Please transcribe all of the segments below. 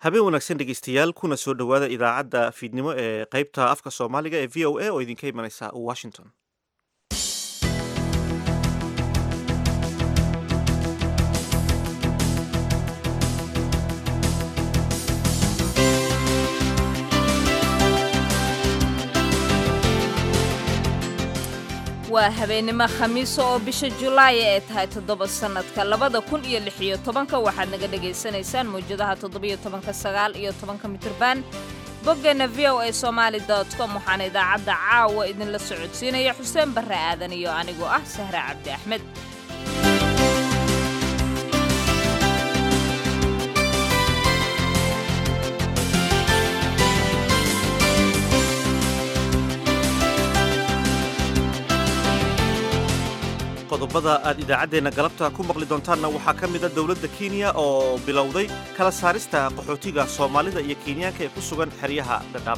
habeen wanaagsan dhegeystayaal kuna soo dhowaada idaacadda fiidnimo ee qeybta afka soomaaliga ee v o a oo idinka imanaysa washington waa habeennimo khamiisa oo bisha julaay ee tahay toddoba sannadka labada kun iyo lix iyo tobanka waxaad naga dhagaysanaysaan mawjadaha toddobiyo tobanka sagaal iyo tobanka mitirban boggeenna v o a somaali dot com waxaana idaacadda caawa idinla socodsiinaya xuseen barre aadan iyo anigoo ah sahre cabdi axmed qodobada aad idaacaddeenna galabta ku maqli doontaanna waxaa ka mida dowladda kenya oo bilowday kala saarista qaxootiga soomaalida iyo kenyaanka ee ku sugan xeryaha dhadhaab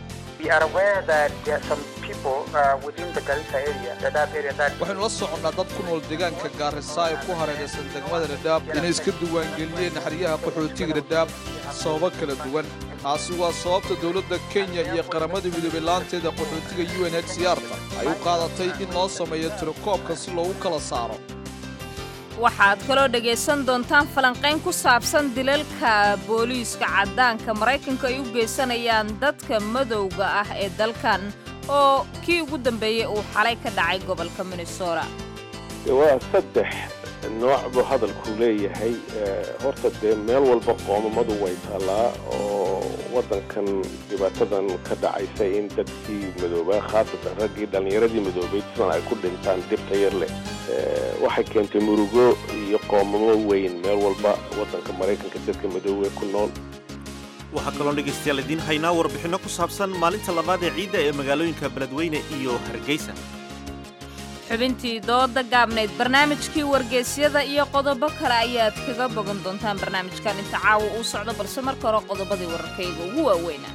waxaynu la soconnaa dad ku nool deegaanka gaarisa ee ku hareeraysan degmada dhadhaab inay iska diiwaangeliyeen xeryaha qaxootiga dhadhaab sababo kala duwan taasi waa sababta dowladda kenya iyo qaramada midoobay laanteeda qaxootiga u n h c r-ta ay u qaadatay in loo sameeyo tirakoobka si loogu kala saaro waxaad kaloo dhegaysan doontaan falanqayn ku saabsan dilalka booliiska caddaanka maraykanka ay u geysanayaan dadka madowga ah ee dalkan oo kii ugu dambeeyey uu xalay ka dhacay gobolka minnesota waa saddex nooc buu hadalku leeyahay horta dee meel walba qoomamadu way taallaa oo waddankan dhibaatadan ka dhacaysa in dadkii madoobaa khaasatan raggii dhallinyaradii madoobay sidan ay ku dhintaan dhibta yar leh waxay keentay murugo iyo qoomamo weyn meel walba waddanka maraykanka dadka madoobe ku nool waxaa kaloo dhegaystayaal idiin haynaa warbixinno ku saabsan maalinta labaad ee ciidda ee magaalooyinka beledweyne iyo hargeysa xubintii dooda gaabnayd barnaamijkii wargeysyada iyo qodobo kale ayaad kaga bogan doontaan barnaamijkan inta caawa uu socdo balse marka hore qodobadii wararkayga ugu waaweynaa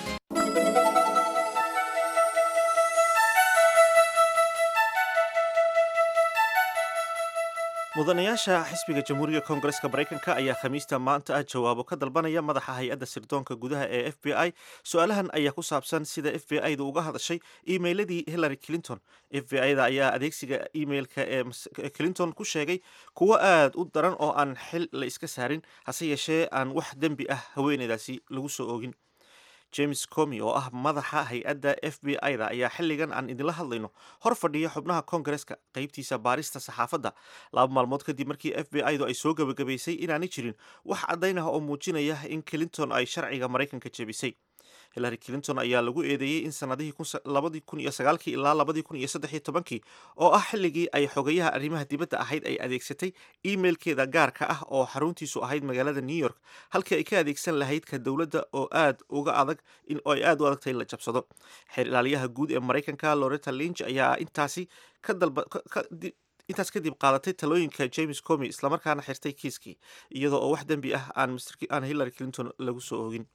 mudanayaasha xisbiga jamhuuriga koongareska maraykanka ayaa khamiista maanta ah jawaabo ka dalbanaya madaxa hay-adda sirdoonka gudaha ee f b i su-aalahan ayaa ku saabsan sida f b i da uga hadashay emailadii hillary clinton f b i da ayaa adeegsiga emailka ee clinton ku sheegay kuwo aad u daran oo aan xil la iska saarin hase yeeshee aan wax dembi ah haweeneydaasi lagu soo oogin james comi oo ah madaxa hay-adda f b i da ayaa xilligan aan idinla hadlayno hor fadhiya xubnaha koongareska qaybtiisa baarista saxaafadda laba maalmood kadib markii f b i du ay soo gebagabaysay inaanay jirin wax caddayn ah oo muujinaya in clinton ay sharciga maraykanka jebisay hillary clinton ayaa lagu eedeeyey in sanadihii labadii kun iyo sagaalkii ilaa labadii kun iyo saddex iyo tobankii oo ah xilligii ay xogayaha arrimaha dibadda ahayd ay adeegsatay emailkeeda gaarka ah oo xaruntiisu ahayd magaalada new york halkii ay ka adeegsan lahayd ka dowladda oo aad uga adag in ay aad u adagtay in la jabsado xeer ilaaliyaha guud ee maraykanka loretta linch ayaa intaasi ka dalba intaas kadib qaadatay talooyinka james comi islamarkaana xirtay kiiskii iyadoo oo wax dembi ah aan hillary clinton lagu soo oogin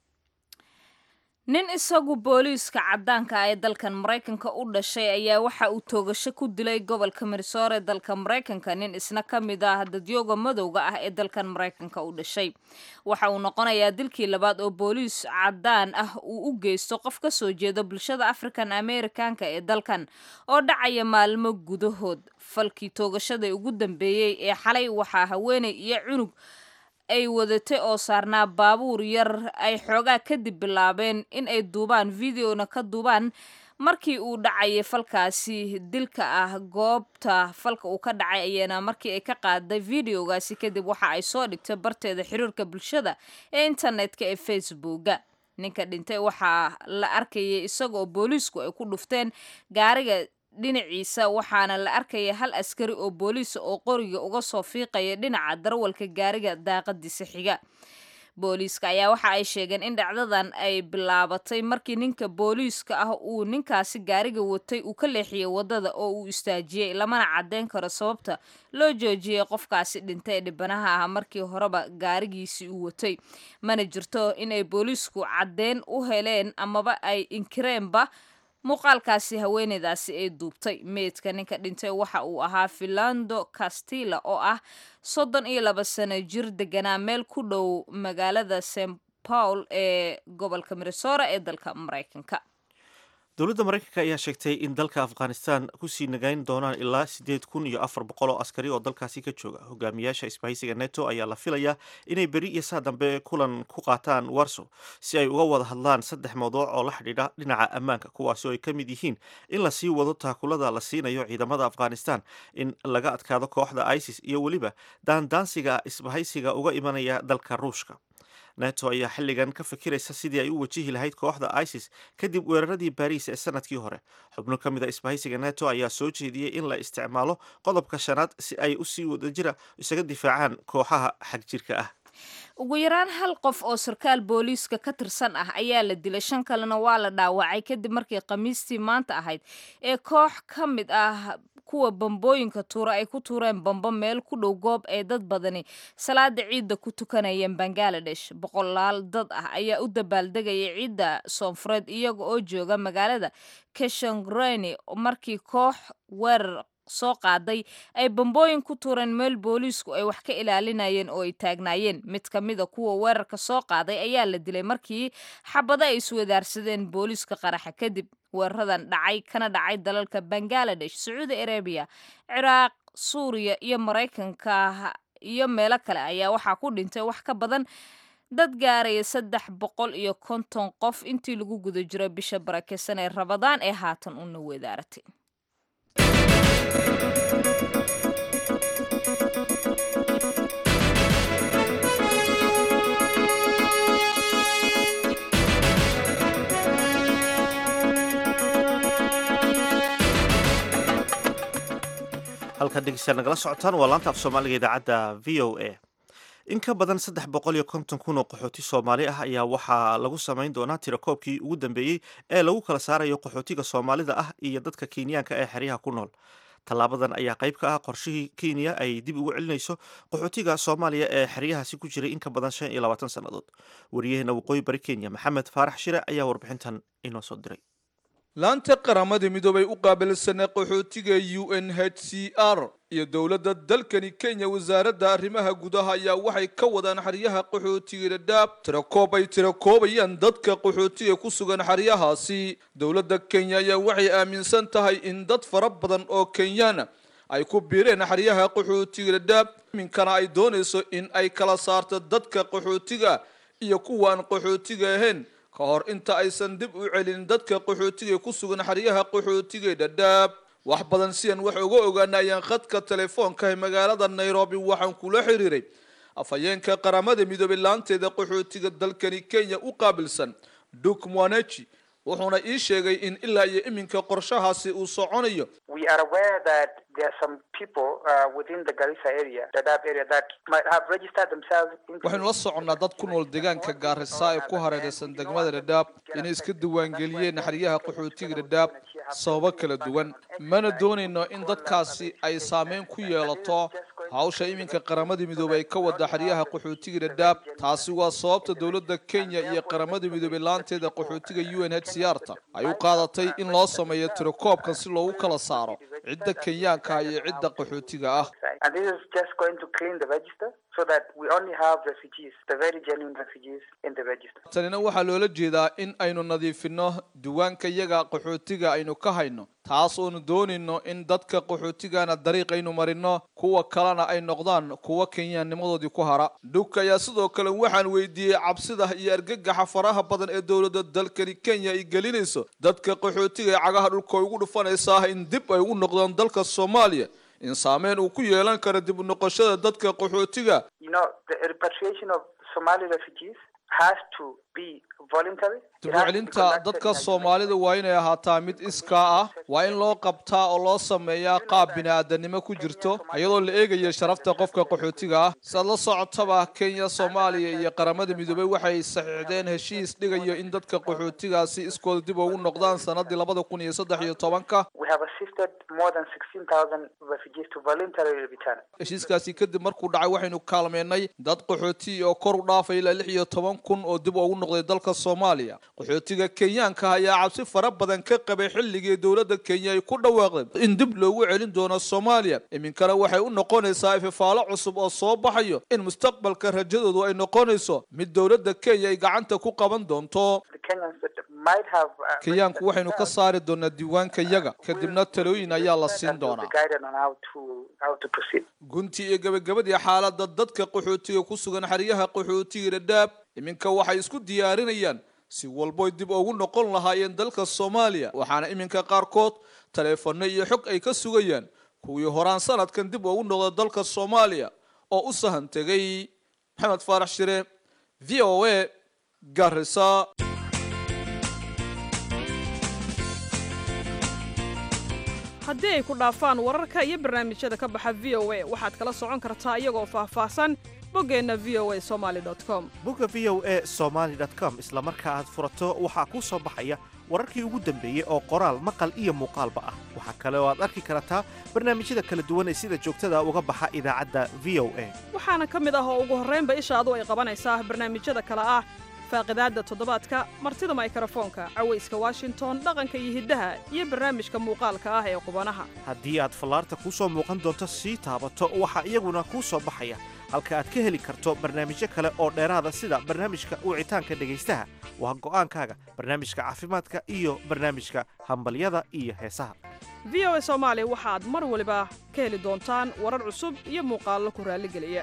nin isagu booliiska caddaanka ah ee dalkan maraykanka u dhashay ayaa waxa uu toogasho ku dilay gobolka minnesota ee dalka maraykanka nin isna ka mid ah dadyooga madowga ah ee dalkan maraykanka u dhashay waxa uu noqonayaa dilkii labaad oo booliis caddaan ah uu u geysto qof ka soo jeeda bulshada african americanka ee dalkan oo dhacaya maalmo gudahood falkii toogashada ugu dambeeyey ee xalay waxaa haweeney iyo cunug ay wadatay oo saarnaa baabuur yar ay xoogaa kadib bilaabeen in ay duubaan videona ka duubaan markii uu dhacayay falkaasi dilka ah goobta falka uu ka dhacay ayaana markii ay ka qaaday videogaasi kadib waxa ay soo dhigtay barteeda xiriirka bulshada ee internetka ee facebooka ninka dhintay waxaa la arkayay isagaoo booliisku ay ku dhufteen gaariga dhinaciisa waxaana la arkaya hal askari oo booliisa oo qoriga uga soo fiiqaya dhinaca darawalka gaariga daaqadiisa xiga booliiska ayaa waxa ay sheegeen in dhacdadan ay bilaabatay markii ninka booliiska ah uu ninkaasi gaariga watay uu ka leexiyey wadada oo uu istaajiyey lamana caddeyn karo sababta loo joojiyey qofkaasi dhintay ee dhibanaha ah markii horeba gaarigiisii uu watay mana jirto inay booliisku caddeyn u heleen amaba ay inkireenba muuqaalkaasi haweeneydaasi ay duubtay meydka ninka dhintay waxa uu ahaa filando castilla oo ah soddon iyo laba sano jir deganaa meel ku dhow magaalada st paul ee gobolka minnesota ee dalka maraykanka dowladda maraykanka ayaa sheegtay in dalka afghanistan kusii nagayn doonaan ilaa siddeed kun iyo afar boqol oo askari oo dalkaasi ka jooga hogaamiyaasha isbahaysiga neto ayaa la filayaa inay beri iyo saa dambe kulan ku qaataan warso si ay uga wada hadlaan saddex mawduuc oo la xidhiidha dhinaca ammaanka kuwaasi oo ay ka mid yihiin in la sii wado taakulada la siinayo ciidamada afghanistan in laga adkaado kooxda isis iyo weliba daandaansiga isbahaysiga uga imanaya dalka ruushka neto ayaa xilligan ka fikiraysa sidii ay u wajihi lahayd kooxda isis kadib weeraradii baariis ee sanadkii hore xubno ka mid a isbahaysiga neto ayaa soo jeediyey in la isticmaalo qodobka shanaad si ay usii wadajira isaga difaacaan kooxaha xagjirka ah ugu yaraan hal qof oo sarkaal booliiska ka tirsan ah ayaa la dilay shan kalena waa la dhaawacay kadib markii khamiistii maanta ahayd ee koox ka mid ah kuwa bambooyinka tuura ay ku tuureen bambo meel ku dhow goob ay dad badani salaada ciidda ku tukanayeen bangaladesh boqolaal dad ah ayaa u dabaaldegaya ciidda soonfureed iyaga oo jooga magaalada keshongreni markii koox weerar soo qaaday ay bambooyin ku tuureen meel booliisku ay wax ka ilaalinayeen oo ay taagnaayeen mid ka mida kuwa weerarka soo qaaday ayaa la dilay markii xabado ay iswadaarsadeen booliiska qaraxa kadib weeraradan dhacay kana dhacay dalalka bangaladesh sacuudi arabiya ciraaq suuriya iyo maraykanka iyo meelo kale ayaa waxaa ku dhintay wax ka badan dad gaaraya saddex boqol iyo konton qof intii lagu guda jiro bisha barakeysan ee rabadaan ee haatan una weedaaratay halkaad dhegeystayaal nagala socotaan waa laanta af soomaaliga idaacadda v o a in ka badan saddex boqol iyo konton kun oo qaxooti soomaali ah ayaa waxaa lagu samayn doonaa tirakoobkii ugu dambeeyey ee lagu kala saarayo qaxootiga soomaalida ah iyo dadka kenyaanka ee xeryaha ku nool tallaabadan ayaa qayb ka ah qorshihii kenya ay dib ugu celinayso qaxootiga soomaaliya ee xeryahaasi ku jiray in ka badan shan iyo labaatan sannadood wariyaheena waqooyi bari kenya maxamed faarax shire ayaa warbixintan inoo soo diray laanta qaramada midoobay u qaabilsanay qaxootiga u n h c r iyo dowladda dalkani kenya wasaaradda arrimaha gudaha ayaa waxay ka wadaan xeryaha qaxootiga dhadhaab tirakoob ay tirakoobayaan dadka qaxootiga ku sugan xeryahaasi dowladda kenya ayaa waxay aaminsan tahay in dad fara badan oo kenyaana ay ku biireen xeryaha qaxootiga dhadhaab iminkana ay doonayso in ay kala saarto dadka qaxootiga iyo kuwaan qaxootiga ahayn ka hor inta aysan dib u celin dadka qaxootiga ku sugan xeryaha qaxootiga dhadhaab wax badan sidan wax uga ogaana ayaan khadka telefoonka ee magaalada nairobi waxaan kula xiriiray afhayeenka qaramada midoobay laanteeda qaxootiga dalkani kenya u qaabilsan duk mwanechi wuxuuna ii sheegay in ilaa iyo iminka qorshahaasi uu soconayo We are aware that there are some people uh, within the Garissa area, Dadaab area, that might have registered themselves. into- waxaynu la soconnaa dad ku nool deegaanka gaarisa ee ku hareeraysan degmada dhadhaab inay iska diiwaangeliyeen xeryaha qaxootiga dhadhaab sababo kala duwan mana doonayno in dadkaasi ay saameyn ku yeelato hawsha iminka qaramada midoobey ay ka wada xeryaha qaxootiga dhadhaab taasi waa sababta dowladda kenya iyo qaramada midoobey laanteeda qaxootiga u n h c r ta ay u qaadatay in loo sameeyo tirakoobkan si loogu kala saaro cidda kenyaanka iyo cidda qaxootiga ah And this is just going to clean the register so that we only have refugees, the very genuine refugees in the register. tanina waxaa loola jeedaa in aynu nadiifino diiwaanka yaga qaxootiga aynu ka hayno taas oonu doonayno in dadka qaxootigana dariiq aynu marino kuwa kalena ay noqdaan kuwa kenyaannimadoodii ku hara dhugka ayaa sidoo kale waxaan weydiiyey cabsida iyo argagaxa faraha badan ee dowladda dalkani kenya ay gelinayso dadka qaxootiga ee cagaha dhulka ay ugu dhufanaysaa in dib ay ugu noqdaan dalka soomaaliya in saameyn uu ku yeelan karo dib u noqoshada dadka qaxootiga You know, the repatriation of Somali refugees has to be voluntary. It dib u has to be celinta conducted dadka in a soomaalida waa inay ahaataa mid iskaa ah waa in loo qabtaa oo loo sameeyaa qaab bini-aadanimo ku jirto iyadoo la eegayo sharafta qofka qaxootiga ah siaad la socotaba kenya soomaaliya iyo qaramada midoobey waxay saxiixdeen heshiis dhigayo in dadka qaxootigaasi iskooda dib ugu noqdaan sanadii labada kun iyo saddex iyo tobanka We have assisted more than 16,000 refugees to voluntarily return. heshiiskaasi kadib markuu dhacay waxaynu kaalmeynay dad qaxooti oo kor u dhaafay ilaa lix iyo toban kun oo dib ugu noqday dalka dalka soomaaliya qaxootiga kenyaanka ayaa cabsi fara badan ka qabay xilligii dowladda kenya ay ku dhawaaqday in dib loogu celin doono soomaaliya iminkana waxay u noqonaysaa ififaalo cusub oo soo baxayo in mustaqbalka rajadoodu ay noqonayso mid dowladda kenya ay gacanta ku qaban doonto kenyaanku waxaynu ka saari doonaa diiwaanka yaga kadibna talooyin ayaa la siin doonaa gunti iyo gebagabadii xaalada dadka qaxootiga ku sugan xeryaha qaxootiga dhadhaab iminka waxay isku diyaarinayaan si walboy dib ugu noqon lahaayeen dalka soomaaliya waxaana iminka qaarkood taleefano iyo xog ay ka sugayaan kuwii horaan sanadkan dib ugu noqda dalka soomaaliya oo u sahan tegay maxamed faarax shire v o a garisa haddii ay ku dhaafaan wararka iyo barnaamijyada ka baxa v o a waxaad kala socon kartaa iyagoo faahfaahsan boggeenna v o a somaali com bogga v o a somaali com isla marka aad furato waxaa kuu soo baxaya wararkii ugu dambeeyey oo qoraal maqal iyo muuqaalba ah waxaa kale oo aad arki kartaa barnaamijyada kala duwan ee sida joogtada uga baxa idaacadda v o a waxaana ka mid ah oo ugu horraynba ishaadu ay qabanaysaa barnaamijyada kale ah faaqidaadda toddobaadka martida maykrofoonka cawayska washington dhaqanka iyo hiddaha iyo barnaamijka muuqaalka ah ee qubanaha haddii aad fallaarta kuu soo muuqan doonto sii taabato waxaa iyaguna kuu soo baxaya halka aad ka heli karto barnaamijyo kale oo dheeraada sida barnaamijka wicitaanka dhegaystaha waa go'aankaaga barnaamijka caafimaadka iyo barnaamijka hambalyada iyo heesaha v o a soomaali waxaad mar waliba ka heli doontaan warar cusub iyo muuqaallo ku raalligeliya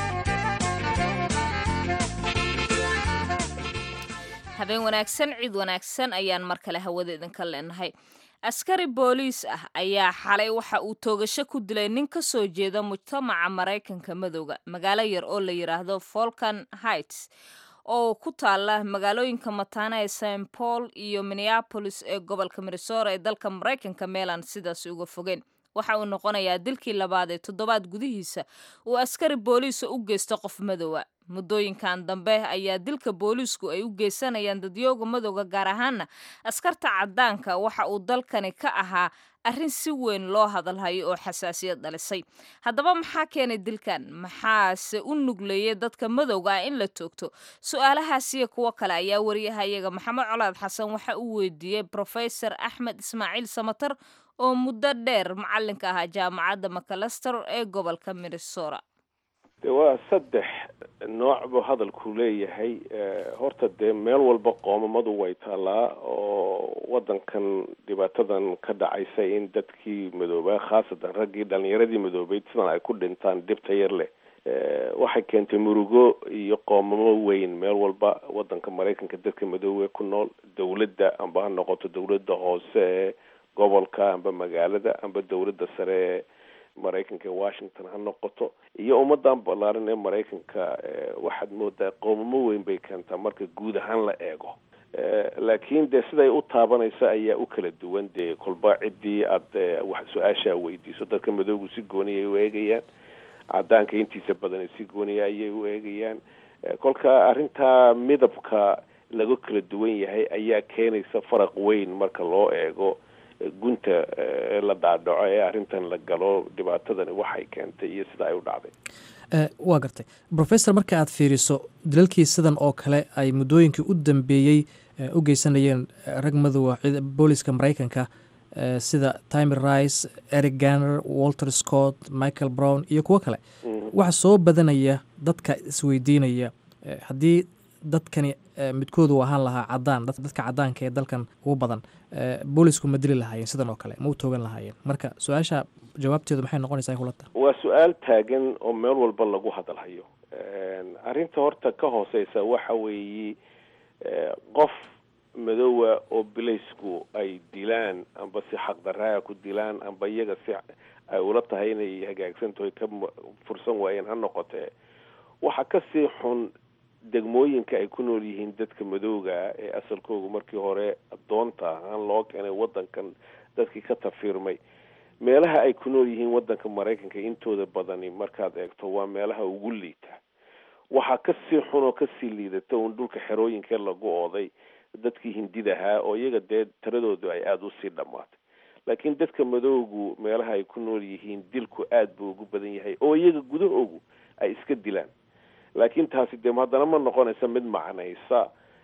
habeen wanaagsan ciid wanaagsan ayaan mar kale hawada idinka leenahay askari booliis ah ayaa xalay waxa uu toogasho ku dilay nin ka soo jeeda mujtamaca maraykanka madowga magaalo yar oo la yidhaahdo folkan heights oo ku taala magaalooyinka mataana ee st paul iyo minneapolis ee gobolka minnesora ee dalka maraykanka meelaan sidaas uga fogeen waxa uu noqonayaa dilkii labaad ee toddobaad gudihiisa uu askari booliisa u geysto qof madowa muddooyinkan dambe ayaa dilka booliisku ay u geysanayaan dadyooga madowga gaar ahaana askarta caddaanka waxa uu dalkani ka ahaa arrin si weyn loo hadalhayo oo xasaasiyad dhalisay haddaba maxaa keenay dilkan maxaase u nugleeyay dadka madowga ah in la toogto su-aalahaasiyo kuwo kale ayaa wariyahayaga maxamed colaad xasan waxa uu weydiiyey brofesor axmed ismaaciil samatar oo muddo dheer macalinka ahaa jaamacadda macalester ee gobolka minnesota de waa saddex nooc buu hadalku leeyahay horta dee meel walba qoomamadu way taallaa oo waddankan dhibaatadan ka dhacaysa in dadkii madoobaa khaasatan raggii dhalinyaradii madoobeyd sidan ay ku dhintaan dhibta yar leh waxay keentay murugo iyo qoomamo weyn meel walba waddanka maraykanka dadka madoobe ku nool dawladda amba ha noqoto dawladda hoose ee gobolka amba magaalada amba dawladda sare ee maraykanka ee washington ha noqoto iyo ummadan ballaaran ee maraykanka waxaad moodaa qoomamo weyn bay keentaa marka guud ahaan la eego laakiin dee siday u taabanayso ayaa u kala duwan dee kolba ciddii aada wax su-aashaa weydiiso dadka madoogu si gooniya ay u eegayaan cadaanka intiisa badan si gooniya ayay u eegayaan kolka arrintaa midabka laga kala duwan yahay ayaa keenaysa faraq weyn marka loo eego gunta la dhaadhaco ee arrintan la galo dhibaatadani waxay keentay iyo sida ay u dhacday waa gartay professor marka aad fiiriso dalalkii sidan oo kale ay muddooyinkii u dambeeyey u geysanayeen rag madowa booliska maraykanka sida timer rice eric ganner walter scott michael brown iyo kuwo kale waxaa soo badanaya dadka isweydiinaya haddii dadkani midkoodu ahaan lahaa cadaan dadka cadaanka ee dalkan ugu badan boolisku ma dili lahaayeen sidan oo kale ma u toogan lahaayeen marka su-aasha jawaabteedu maxay noqonaysaa kulata waa su-aal taagan oo meel walba lagu hadalhayo arrinta horta ka hooseysa waxa weeye qof madowa oo bilaysku ay dilaan amba si xaqdaraaga ku dilaan amba iyaga si ay ula tahay inay hagaagsantaho ka fursan waayeen ha noqotee waxa kasii xun degmooyinka ay ku nool yihiin dadka madowga ee asalkoogu markii hore adoonta ahaan loo keenay wadankan dadkii ka tafiirmay meelaha ay ku nool yihiin wadanka maraykanka intooda badani markaad eegto waa meelaha ugu liita waxaa kasii xun oo kasii liidata un dhulka xerooyinkee lagu ooday dadkii hindidahaa oo iyaga dee tiradoodu ay aada usii dhammaatay laakiin dadka madowgu meelaha ay ku nool yihiin dilku aada buu ugu badan yahay oo iyaga gudahoogu ay iska dilaan laakiin taasi dee haddana ma noqonaysa mid macnaysa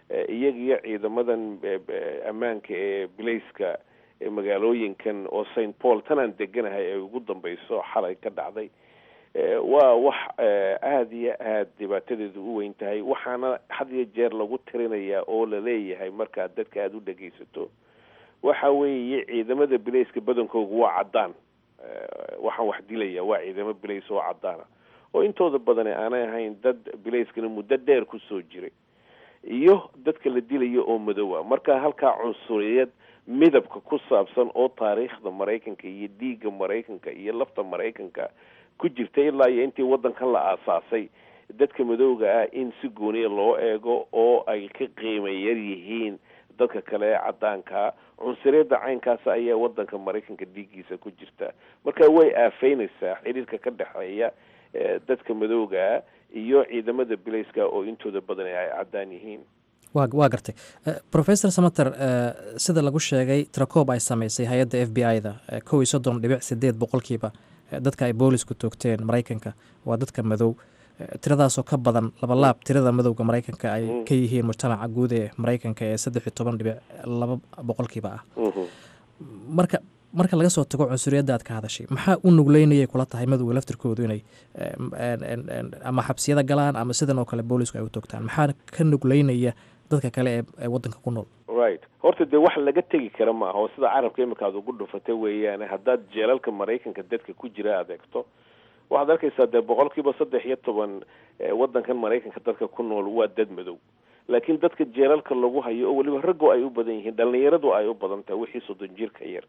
iyaga iyo ciidamadan ammaanka ee bilayska ee magaalooyinkan oo st paul tanaan deganahay ay ugu dambeyso xalay ka dhacday waa wax aada iyo aada dhibaatadeedu u weyn tahay waxaana had iyo jeer lagu tirinayaa oo laleeyahay markaad dadka aada u dhegeysato waxa weeye ciidamada bilayska badankoogu waa caddaan waxaan wax dilaya waa ciidamo bilays oo caddaana oo intooda badani aanay ahayn dad bilayskana muddo dheer kusoo jiray iyo dadka la dilayo oo madowa marka halkaa cunsuriyad midabka ku saabsan oo taariikhda maraykanka iyo dhiigga maraykanka iyo lafta maraykanka ku jirta ilaa iyo intii waddankan la aasaasay dadka madowga ah in si gooniya loo eego oo ay ka qiima yar yihiin dadka kale ee caddaankaa cunsuriyadda caynkaas ayaa waddanka maraykanka dhiiggiisa ku jirta marka way aafeynaysaa xiriirka ka dhexeeya dadka madowgaa iyo ciidamada bilayska oo intooda badan ay caddaan yihiin wa waa gartay professor samater sida lagu sheegay trakoob ay samaysay hay-adda f b i da kow iyo soddon dhibic sideed boqolkiiba dadka ay boolisku toogteen maraykanka waa dadka madow tiradaasoo ka badan labalaab tirada madowga maraykanka ay ka yihiin mujtamaca guud ee maraykanka ee saddex iyo toban dhibic laba boqolkiiba ah marka marka laga soo tago cunsuriyadda aad ka hadashay maxaa u nugleynayay kula tahay madowga laftirkoodu inay ama xabsiyada galaan ama sidan oo kale boolisku ay u toogtaan maxaa ka nugleynaya dadka kale ee waddanka ku nool right horta dee wax laga tegi kara maaha oo sida carabka imika aad ugu dhufatay weeyaane haddaad jeelalka maraykanka dadka ku jira adeegto waxaad arkaysaa dee boqolkiiba saddex iyo toban waddankan maraykanka dadka ku nool waa dad madow laakiin dadka jeelalka lagu hayo oo weliba raggo ay u badan yihiin dhalinyaradu ay u badan tahay wixii soddon jirka yar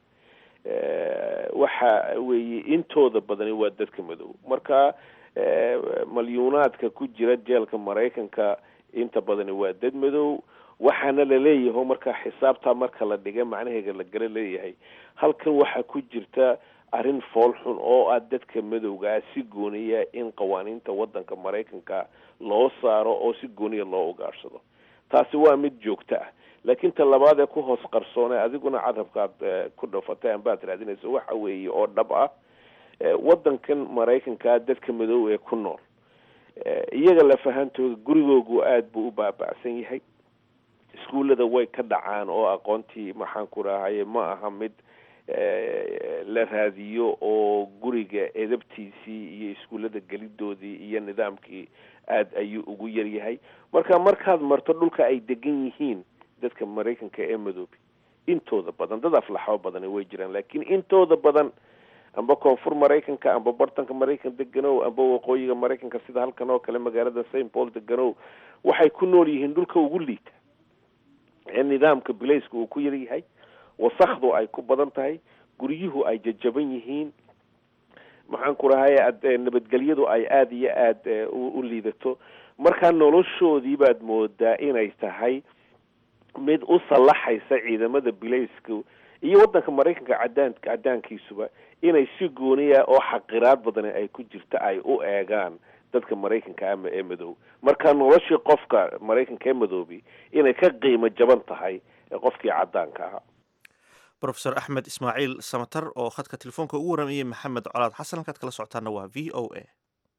waxa weeye intooda badani waa dadka madow marka malyuunaadka ku jira jeelka maraykanka inta badani waa dad madow waxaana laleeyahay markaa xisaabtaa marka la dhiga macnaheega la gala leeyahay halkan waxaa ku jirta arrin fool xun oo ah dadka madowgaa si gooniya in qawaaniinta waddanka maraykanka loo saaro oo si gooniya loo ugaadhsado taasi waa mid joogto ah laakiin ta labaad ee ku hoos qarsoone adiguna carabkaad ku dhafatay ambaad raadinayso waxa weeye oo dhab ah waddankan maraykanka dadka madow ee ku nool iyaga lafahantooda gurigoogu aada buu u baaba'san yahay iskuullada way ka dhacaan oo aqoontii maxaan ku rahaye ma aha mid la raadiyo oo guriga edabtiisii iyo iskuullada gelidoodii iyo nidaamkii aada ayuu ugu yaryahay marka markaad marto dhulka ay degan yihiin dadka maraykanka ee madoobi intooda badan dad aflaxo badani way jiraan laakiin intooda badan amba koonfur maraykanka amba bartanka maraykan deganow amba waqooyiga maraykanka sida halkan oo kale magaalada st paul deganow waxay ku nool yihiin dhulka ugu liita ee nidaamka bilayska uu ku yaryahay wasakdu ay ku badan tahay guryuhu ay jajaban yihiin maxaan ku rahay nabadgelyadu ay aada iyo aada u liidato markaa noloshoodii baad moodaa inay tahay mid u sallaxaysa ciidamada bilayska iyo waddanka maraykanka cadaan cadaankiisuba inay si gooniya oo xaqiraad badani ay ku jirta ay u eegaan dadka maraykanka ama ee madow marka noloshii qofka maraykanka ee madoobi inay ka qiimo jaban tahay qofkii cadaanka ahaa rofesor axmed ismaaciil samatar oo khadka telefoonka ugu waramayay maxamed colaad xasan halkaad kala socotaana waa v o a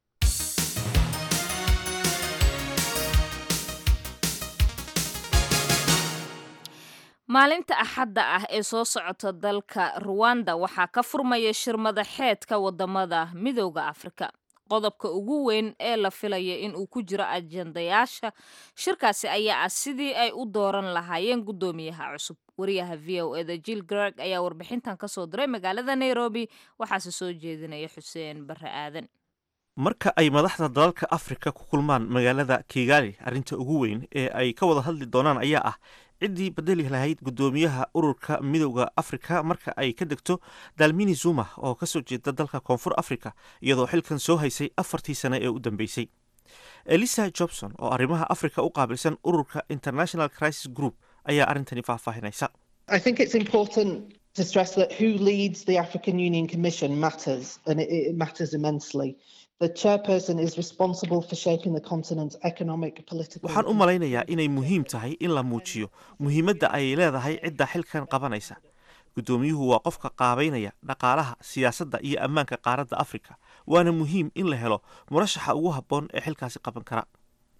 maalinta axadda ah ee soo socota dalka ruwanda waxaa ka furmaya shir madaxeedka wadamada midooda afrika qodobka ugu weyn ee la filaya in uu ku jiro ajendayaasha shirkaasi ayaa ah sidii ay u dooran lahaayeen guddoomiyaha cusub wariyaha v o eda jill greg ayaa warbixintan kasoo diray magaalada nairobi waxaase soo jeedinaya xuseen bare aadan marka ay madaxda dalalka afrika ku kulmaan magaalada kigali arrinta ugu weyn ee ay ka wada hadli doonaan ayaa ah ciddii bedeli lahayd guddoomiyaha ururka midowda afrika marka ay ka degto dalmini zuma oo kasoo jeeda dalka koonfur africa iyadoo xilkan soo haysay afartii sane ee u dambeysay elisa jobson oo arrimaha afrika u qaabilsan ururka international crisis group ayaa arrintani faahfaahinaysa to stress that who leads the African Union Commission matters, and it, it matters immensely. The chairperson is responsible for shaping the continent's economic, political. waxaan u malaynayaa inay muhiim tahay in la muujiyo muhiimadda ay leedahay cidda xilkan qabanaysa guddoomiyuhu waa qofka qaabaynaya dhaqaalaha siyaasadda iyo ammaanka qaaradda afrika waana muhiim in la helo murashaxa ugu habboon ee xilkaasi qaban kara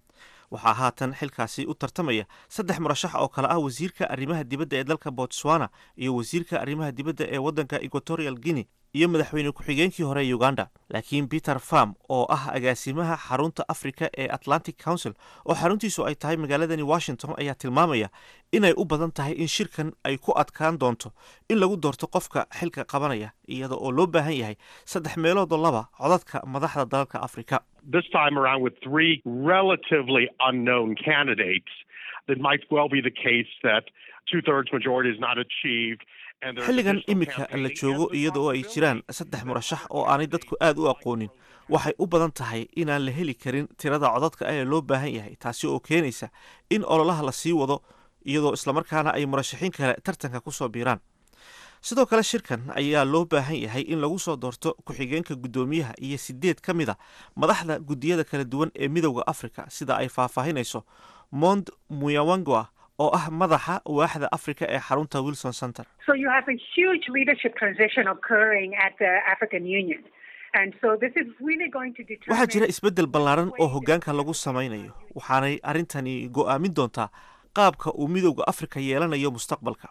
waxaa haatan xilkaasi u tartamaya saddex murashax oo kale ah wasiirka arrimaha dibadda ee dalka botswana iyo wasiirka arrimaha dibadda ee waddanka equatorial guinea iyo madaxweyne ku-xigeenkii hore ee uganda laakiin peter farm oo ah agaasimaha xarunta africa ee atlantic council oo xaruntiisu ay tahay magaaladani washington ayaa tilmaamaya inay u badan tahay in shirkan ay ku adkaan doonto in lagu doorto qofka xilka qabanaya iyada oo loo baahan yahay saddex meeloodoo laba codadka madaxda dalalka afrika this time around with three relatively unknown candidates, it might well be the case that two-thirds majority is not achieved. xilligan iminka la joogo iyada oo ay jiraan saddex murashax oo aanay dadku aad u aqoonin waxay u badan tahay inaan la heli karin tirada codadka ee loo baahan yahay taasi oo keenaysa in ololaha la sii wado iyadoo islamarkaana ay murashaxiin kale tartanka ku soo biiraan sidoo kale shirkan ayaa loo baahan yahay in lagu soo doorto ku-xigeenka guddoomiyaha iyo sideed ka mid a madaxda guddiyada kala duwan ee midowda africa sida ay faahfaahinayso mond muyawangwa oo ah madaxa waaxda africa ee xarunta wilson center So you have a huge leadership transition occurring at the African Union. And so this is really going to determine waxaa jira isbeddel ballaaran oo hoggaanka lagu samaynayo waxaanay arrintani go'aamin doontaa qaabka uu midowda afrika yeelanayo mustaqbalka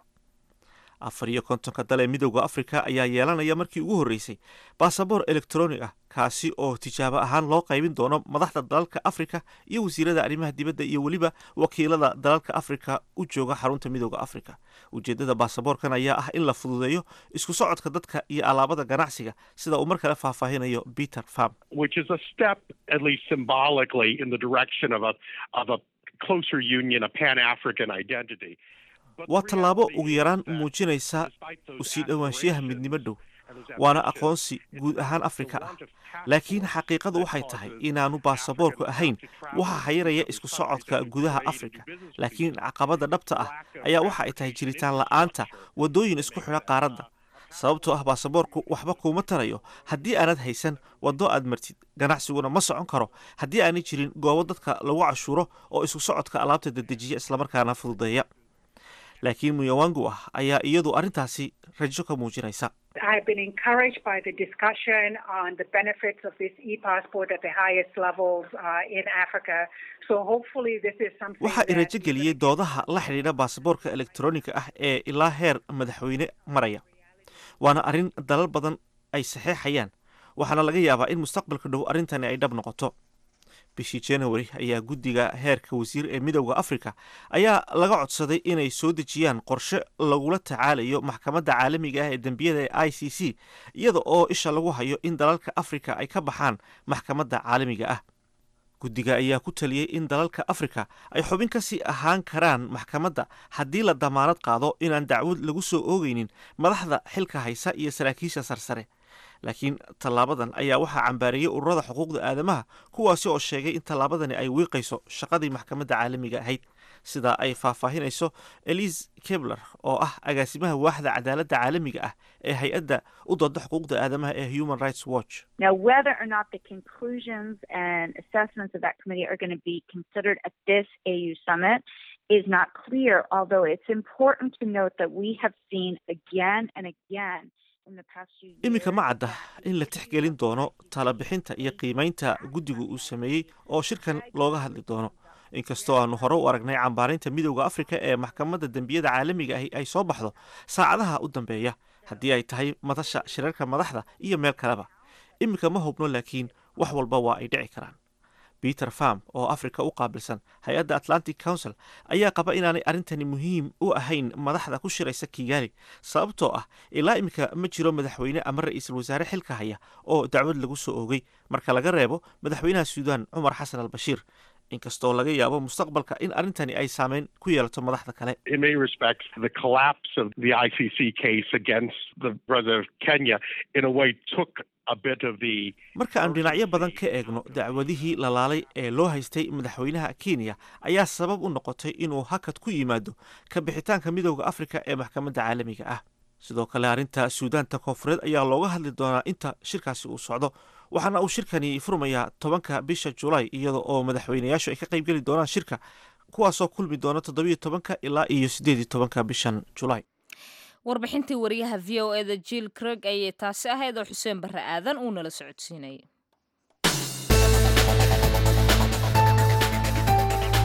afar iyo kontonka dal ee midowda afrika ayaa yeelanaya markii ugu horreysay baasaboor elektronig ah kaasi oo tijaabo ahaan loo qaybin doono madaxda dalalka afrika iyo wasiirada arrimaha dibadda iyo weliba wakiilada dalalka afrika u jooga xarunta midowda afrika ujeeddada baasaboorkan ayaa ah in la fududeeyo isku socodka dadka iyo alaabada ganacsiga sida uu mar kale faahfaahinayo peter farm which is a step, at least symbolically, in the direction of a of a closer union, a Pan-African identity. But waa the tallaabo reality ugu is yaraan that muujinaysa despite those usii dhowaanshiyaha aspirations midnimo dhow and those waana ambitions, aqoonsi it's guud not ahaan the afrika ah want of laakiin passports xaqiiqadu that waxay causes tahay inaanu Africans baasaboorku not ahayn to travel waxa xayiraya to isku countries socodka that we gudaha trade and do afrika business with laakiin each caqabada dhabta ah lack of ayaa waxa ay tahay transportation jiritaan la'aanta infrastructure waddooyin to isku make xidha that, qaaradda uh, sababtoo ah baasaboorku waxba kuuma tarayo haddii aanad haysan waddo aad martid ganacsiguna ma socon karo haddii aanay jirin goobo dadka lagu cashuuro oo isku socodka alaabta dedejiya islamarkaana fududeeya laakiin muyawangu ah ayaa iyadu arrintaasi rajo ka muujinaysa I've been encouraged by the discussion on the benefits of this e-passport at the highest levels uh, in Africa. So hopefully this is something waxaa i that rajo geliyey doodaha la xidhiidha baasaboorka elektroniga ah ee ilaa heer madaxweyne maraya waana arrin dalal badan ay saxeexayaan waxaana laga yaabaa in mustaqbalka dhow arrintani ay dhab noqoto bishii january ayaa guddiga heerka wasiir ee midowda afrika ayaa laga codsaday inay soo dejiyaan qorshe lagula tacaalayo maxkamadda caalamiga ah ee dembiyada ee i c c iyada oo isha lagu hayo in dalalka afrika ay ka baxaan maxkamadda caalamiga ah guddiga ayaa ku taliyey in dalalka afrika ay xubin ka sii ahaan karaan maxkamadda haddii la damaanad qaado inaan dacwad lagu soo oogeynin madaxda xilka haysa iyo saraakiisha sarsare laakiin tallaabadan ayaa waxaa cambaareeyey ururada xuquuqda aadamaha kuwaasi oo sheegay in tallaabadani ay wiiqayso shaqadii maxkamadda caalamiga ahayd sida ay faahfaahinayso elise kebler oo ah agaasimaha waaxda cadaaladda caalamiga ah ee hay-adda u dooda xuquuqda aadamaha ee human rights watch Now, whether or not the conclusions and assessments of that committee are going to be considered at this AU summit is not clear, although it's important to note that we have seen again and again in the past few years. iminka ma cadda in la tixgelin doono talabixinta iyo qiimaynta guddigu uu sameeyey oo shirkan looga hadli doono inkastoo aanu hore u aragnay cambaarinta midowda afrika ee maxkamadda dembiyada caalamiga ahi ay soo baxdo saacadaha u dambeeya haddii ay tahay madasha shirarka madaxda iyo meel kaleba iminka ma hubno laakiin wax walba waa ay dhici karaan peter farm oo afrika u qaabilsan hay-adda atlantic council ayaa qaba inaanay arrintani muhiim u ahayn madaxda ku shiraysa kigaali sababtoo ah ilaa iminka ma jiro madaxweyne ama ra-iisul wasaare xilka haya oo dacwad lagu soo oogay marka laga reebo madaxweynaha suudaan cumar xasan al bashiir inkastoo laga yaabo mustaqbalka in arrintani ay saameyn ku yeelato madaxda kale in many respects, the collapse of the ICC case against the president of Kenya, in a way, took a bit of the marka aanu dhinacyo badan ka eegno dacwadihii lalaalay ee loo haystay madaxweynaha kenya ayaa sabab u noqotay inuu hakad ku yimaado ka bixitaanka midowda afrika ee maxkamadda caalamiga ah sidoo kale arrinta suudaanta koonfureed ayaa looga hadli doonaa inta shirkaasi uu socdo waxaana uu shirkani furmayaa tobanka bisha julaay iyada oo madaxweynayaashu ay ka qaybgeli doonaan shirka kuwaasoo kulmi doona toddobiyo tobanka ilaa iyo siddeed iyo tobanka bishan julaay warbixintii wariyaha v o eda jill creg ayay taasi ahayd oo xuseen barre aadan uu nala socodsiinayay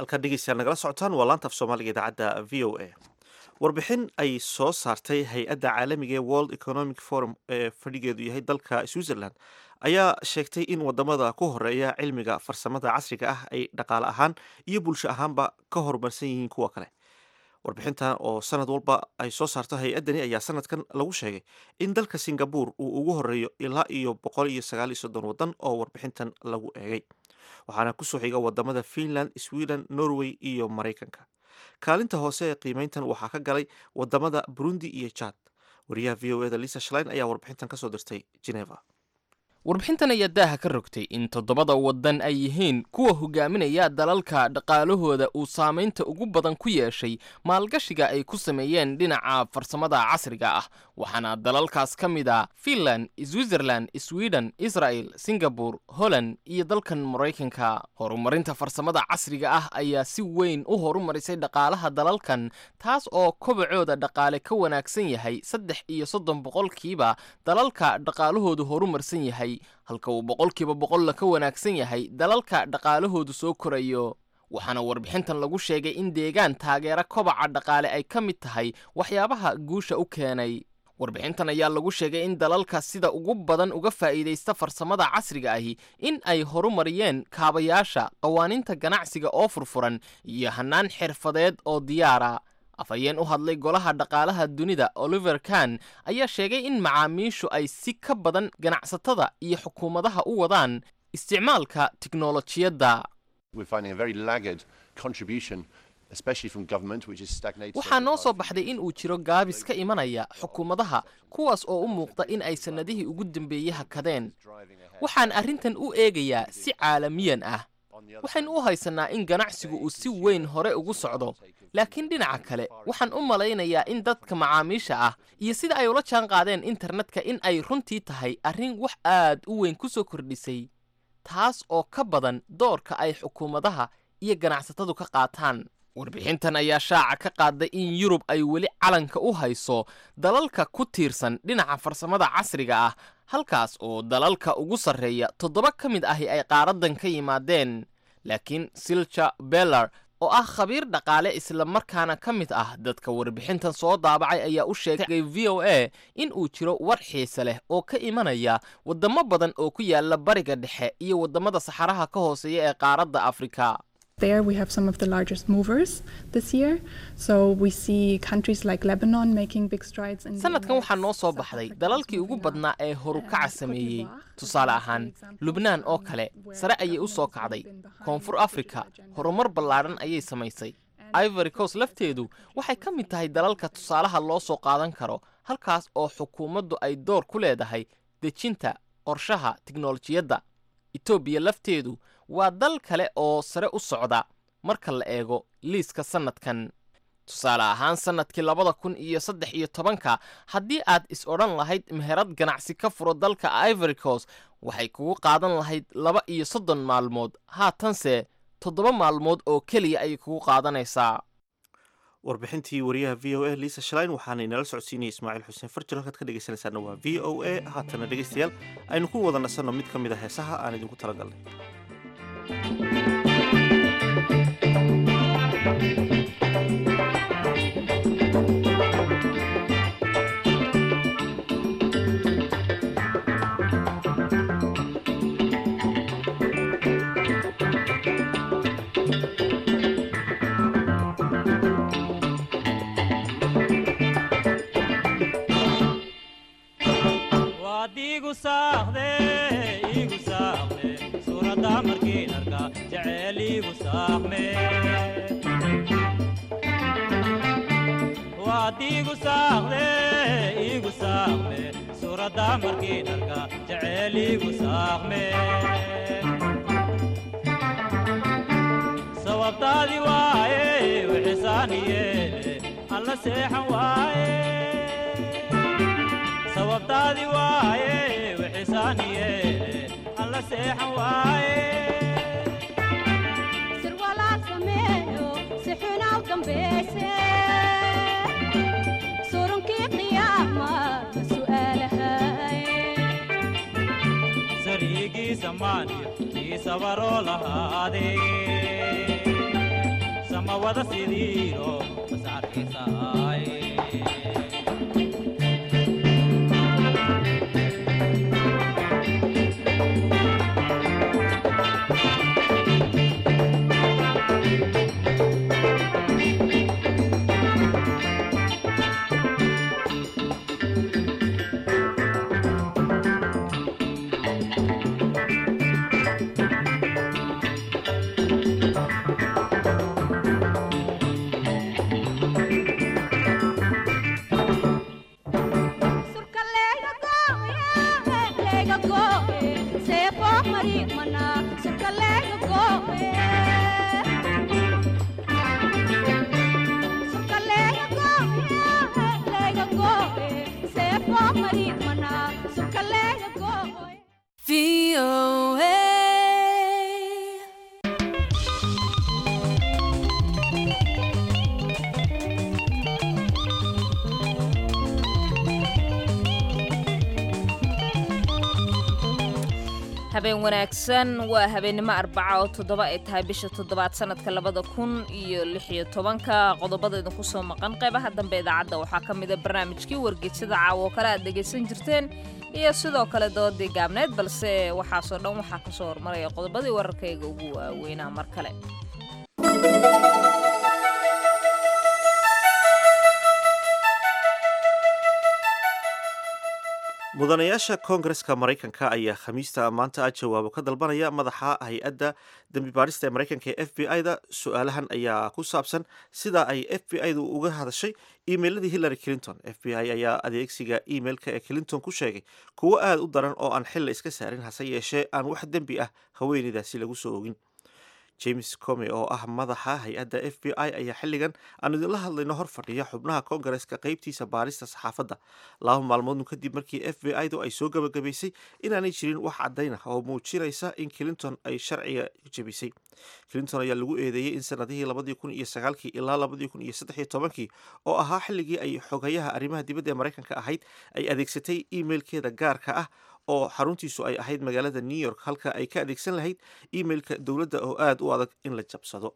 halkaa dhegeystayaal nagala socotaan waa laanta af soomaaliga idaacadda v o a warbixin ay soo saartay hay-adda caalamiga ee world economic forum ee fadhigeedu yahay dalka switzerland ayaa sheegtay in wadamada ku horeeya cilmiga farsamada casriga ah ay dhaqaale ahaan iyo bulsho ahaanba ka horumarsan yihiin kuwa kale warbixintan oo sanad walba ay soo saarto hay-addani ayaa sanadkan lagu sheegay in dalka singabore uu ugu horeeyo ilaa iyo boqol iyo sagaal iyo soddon waddan oo warbixintan lagu eegay waxaana kusoo xiga wadamada finland sweden norway iyo maraykanka kaalinta hoose ee qiimeyntan waxaa ka galay wadamada burundi iyo jad wariyaha v o eda lisa shlein ayaa warbixintan kasoo dirtay geneva warbixintan ayaa daaha ka rogtay in toddobada waddan ay yihiin kuwa hogaaminaya dalalka dhaqaalahooda uu saamaynta ugu badan ku yeeshay maalgashiga ay ku sameeyeen dhinaca farsamada casriga ah waxaana dalalkaas ka mid a finland switzerland sweden israel singabore holland iyo dalkan maraykanka horumarinta farsamada casriga ah ayaa si weyn u horumarisay dhaqaalaha dalalkan taas oo kobacooda dhaqaale ka wanaagsan yahay saddex iyo soddon boqolkiiba dalalka dhaqaalahoodu horumarsan yahay halka uu boqolkiiba boqolla ka wanaagsan yahay dalalka dhaqaalahoodu soo korayo waxaana warbixintan lagu sheegay in deegaan taageera kobaca dhaqaale ay ka mid tahay waxyaabaha guusha u keenay warbixintan ayaa lagu sheegay in dalalka sida ugu badan uga faa'iidaysta farsamada casriga ahi in ay horumariyeen kaabayaasha qawaaniinta ganacsiga oo furfuran iyo hannaan xirfadeed oo diyaara afhayeen u hadlay golaha dhaqaalaha dunida oliver kan ayaa sheegay in macaamiishu ay si ka badan ganacsatada iyo xukuumadaha u wadaan isticmaalka tiknolojiyadda waxaa noo soo baxday in uu jiro gaabis ka imanaya xukuumadaha kuwaas oo u muuqda in ay sannadihii ugu dambeeyey hakadeen waxaan arrintan u eegayaa si caalamiyan ah waxaynu u haysannaa in ganacsigu uu si weyn hore ugu socdo laakiin dhinaca kale waxaan u malaynayaa in dadka macaamiisha ah iyo sida ay ula jaan qaadeen internetka in ay runtii tahay arrin wax aad u weyn ku soo kordhisay taas oo ka badan doorka ay xukuumadaha iyo ganacsatadu ka qaataan warbixintan ayaa shaaca ka qaaday in yurub ay weli calanka u hayso dalalka ku tiirsan dhinaca farsamada casriga ah halkaas oo dalalka ugu sarreeya toddoba ka mid ahi ay qaaraddan ka yimaadeen laakiin silja bellar oo ah khabiir dhaqaale islamarkaana ka mid ah dadka warbixintan soo daabacay ayaa u sheegay v o a in uu jiro war xiise leh oo ka imanaya waddamo badan oo ku yaala bariga dhexe iyo waddamada saxaraha ka hooseeya ee qaaradda afrika There we have some of the largest movers this year. So we see countries like Lebanon making big strides in sanadkan waxaa noo soo baxday dalalkii ugu badnaa ee horukaca sameeyey tusaale ahaan lubnaan oo kale sare ayay u soo kacday koonfur afrika horumar ballaadhan ayay samaysay ivory coast lafteedu waxay ka mid tahay dalalka tusaalaha loo soo qaadan karo halkaas oo xukuumaddu ay door ku leedahay dejinta qorshaha tiknolojiyadda etoobiya lafteedu waa dal kale oo sare u socda marka la eego liiska sannadkan tusaale ahaan sannadkii labada kun iyo saddex iyo tobanka haddii aad is odhan lahayd meherad ganacsi ka furo dalka ivory coast waxay kugu qaadan lahayd laba iyo soddon maalmood haatanse toddoba maalmood oo keliya ayay kugu qaadanaysaa warbixintii wariyaha v o a lisa shlein waxaana inala socodsiinaya ismaaciil xuseen farjir halkaad ka dhegeysanaysaana waa v o a haatana dhegeystayaal aynu ku wada nasanno mid ka mid a heesaha aan idinku talagalnay sababtaadi waaye wixisaaniyeele alla seexan waaye sababtaadi waaye wixisaaniyeele alla seexan waaye sirwalaal sameeyo si xunaw dambayse surunkii qiyaama su'aalahay sariigii samaaniyo kii sabaroo lahaadee ma wada sidiiro masaarkiisaay habeen wanaagsan waa habeennimo arbaca oo toddoba ay tahay bisha toddobaad sanadka labada kun iyo lix iyo tobanka qodobada idinku soo maqan qeybaha dambe idaacadda waxaa ka mida barnaamijkii wargeysyada caawa oo kale aad dhegaysan jirteen iyo sidoo kale doodii gaabneed balse waxaasoo dhan waxaa kasoo hormaraya qodobadii wararkayga ugu waaweynaa mar kale mudanayaasha koongareska maraykanka ayaa khamiista maanta jawaabo ka dalbanaya madaxa hay-adda dembi baarista ee maraykanka ee f b i-da su-aalahan ayaa ku saabsan sida ay f b i-du uga hadashay emailadii hillary clinton f b i ayaa adeegsiga emailka ee clinton ku sheegay kuwo aada u daran oo aan xilla iska saarin hase yeeshee aan wax dembi ah haweeneydaasi lagu soo ogin james come oo ah madaxa hay-adda f b i ayaa xilligan aan idinla hadlayno hor fadhiya xubnaha koongareska qeybtiisa baarista saxaafadda laba maalmoodnu kadib markii f b i du ay soo gabagabaysay inaanay jirin wax caddayn ah oo muujinaysa in clinton ay sharciga jebisay clinton ayaa lagu eedeeyey in sanadihii labadii kun iyo sagaalkii ilaa labadii kun iyo saddexiyo tobankii oo ahaa xilligii ay xogayaha arrimaha dibadda ee maraykanka ahayd ay adeegsatay emailkeeda gaarka ah oo xaruntiisu ay ahayd magaalada new york halka ay ka adeegsan lahayd emailka dowladda oo aada u adag in la jabsado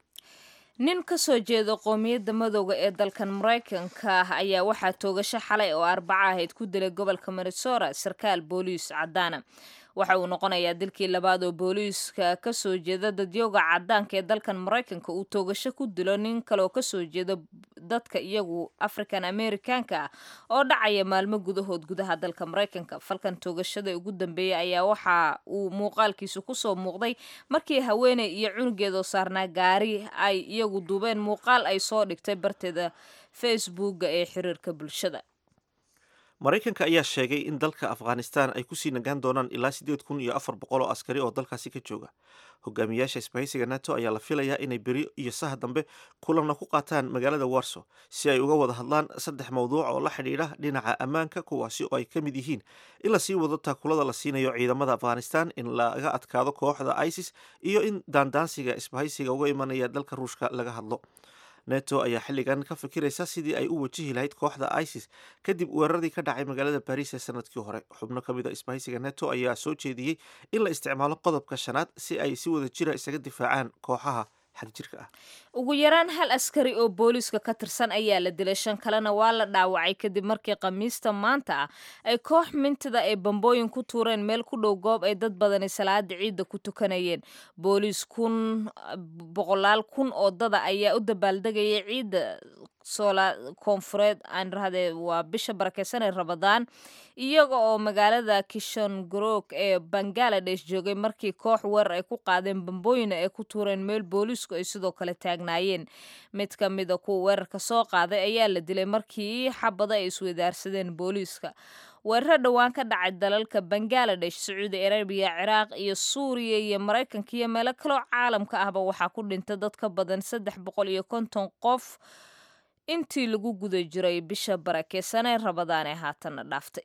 nin ka soo jeeda qoomiyadda madowga ee dalkan maraykanka ayaa waxaa toogasho xalay oo arbaca ahayd ku dilay gobolka minnesota sarkaal booliis caddaana waxa uu noqonayaa dilkii labaad oo booliiska kasoo jeeda dadyooga cadaanka ee dalkan maraykanka uu toogasho ku dilo nin kaleoo kasoo jeeda dadka iyagu african americanka ah oo dhacaya maalmo gudahood gudaha dalka maraykanka falkan toogashada ugu dambeeyay ayaa waxa uu muuqaalkiisu kusoo muuqday markii haweeney iyo cunugeedoo saarnaa gaari ay iyagu duubeen muuqaal ay soo dhigtay barteeda facebooka ee xiriirka bulshada maraykanka ayaa sheegay in dalka afghanistan ay kusii nagaan doonaan ilaa siddeed kun iyo afar boqol oo askari oo dalkaasi ka jooga hogaamiyaasha isbahaysiga nato ayaa la filayaa inay beri iyo saha dambe kulanna ku qaataan magaalada warso si ay uga wada hadlaan saddex mawduuc oo la xidhiidha dhinaca ammaanka kuwaasi oo ay ka mid yihiin in lasii wado taakulada la siinayo ciidamada afghanistan in laga adkaado kooxda isis iyo in daandaansiga isbahaysiga uga imanaya dalka ruushka laga hadlo neto ayaa xilligan ka fikiraysa sidii ay u wajihi lahayd kooxda isis kadib weeraradii ka dhacay magaalada baris ee sanadkii hore xubno ka mid a isbahaysiga neto ayaa soo jeediyey in la isticmaalo qodobka shanaad si ay si wada jira isaga difaacaan kooxaha xagjirka ah ugu yaraan hal askari oo booliiska ka tirsan ayaa la dilay shan kalena waa la dhaawacay kadib markii khamiista maanta ah ay koox mintida ay bambooyin ku tuureen meel ku dhow goob ay dad badani salaada ciidda ku tukanayeen booliis kun boqolaal kun oo dada ayaa u dabaaldegayay ciidda soola koonfureed aan rahdee waa bisha barakeysan ee rabadaan iyaga oo magaalada kishongrog ee bangaladesh joogay markii koox weerar ay ku qaadeen bambooyina ay ku tuureen meel booliisku ay sidoo kale taagnaayeen mid ka mida kuwa weerarka soo qaaday ayaa la dilay markii xabada ay iswadaarsadeen booliiska weeraro dhowaan ka dhacay dalalka bangaladesh sacuudi arabiya ciraaq iyo suuriya iyo maraykanka iyo meelo kaloo caalamka ahba waxaa ku dhintay dad ka badan saddex boqol iyo konton qof intii lagu guda jiray bisha barakeysanee rabadaan ee haatanna dhaaftay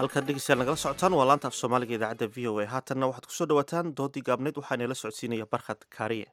halkaad dhegeystayaal nagala socotaan waa laanta af soomaaliga idaacadda v o a haatanna waxaad kusoo dhawaataan doodii gaabneyd waxaana la socodsiinaya barkhad kaariye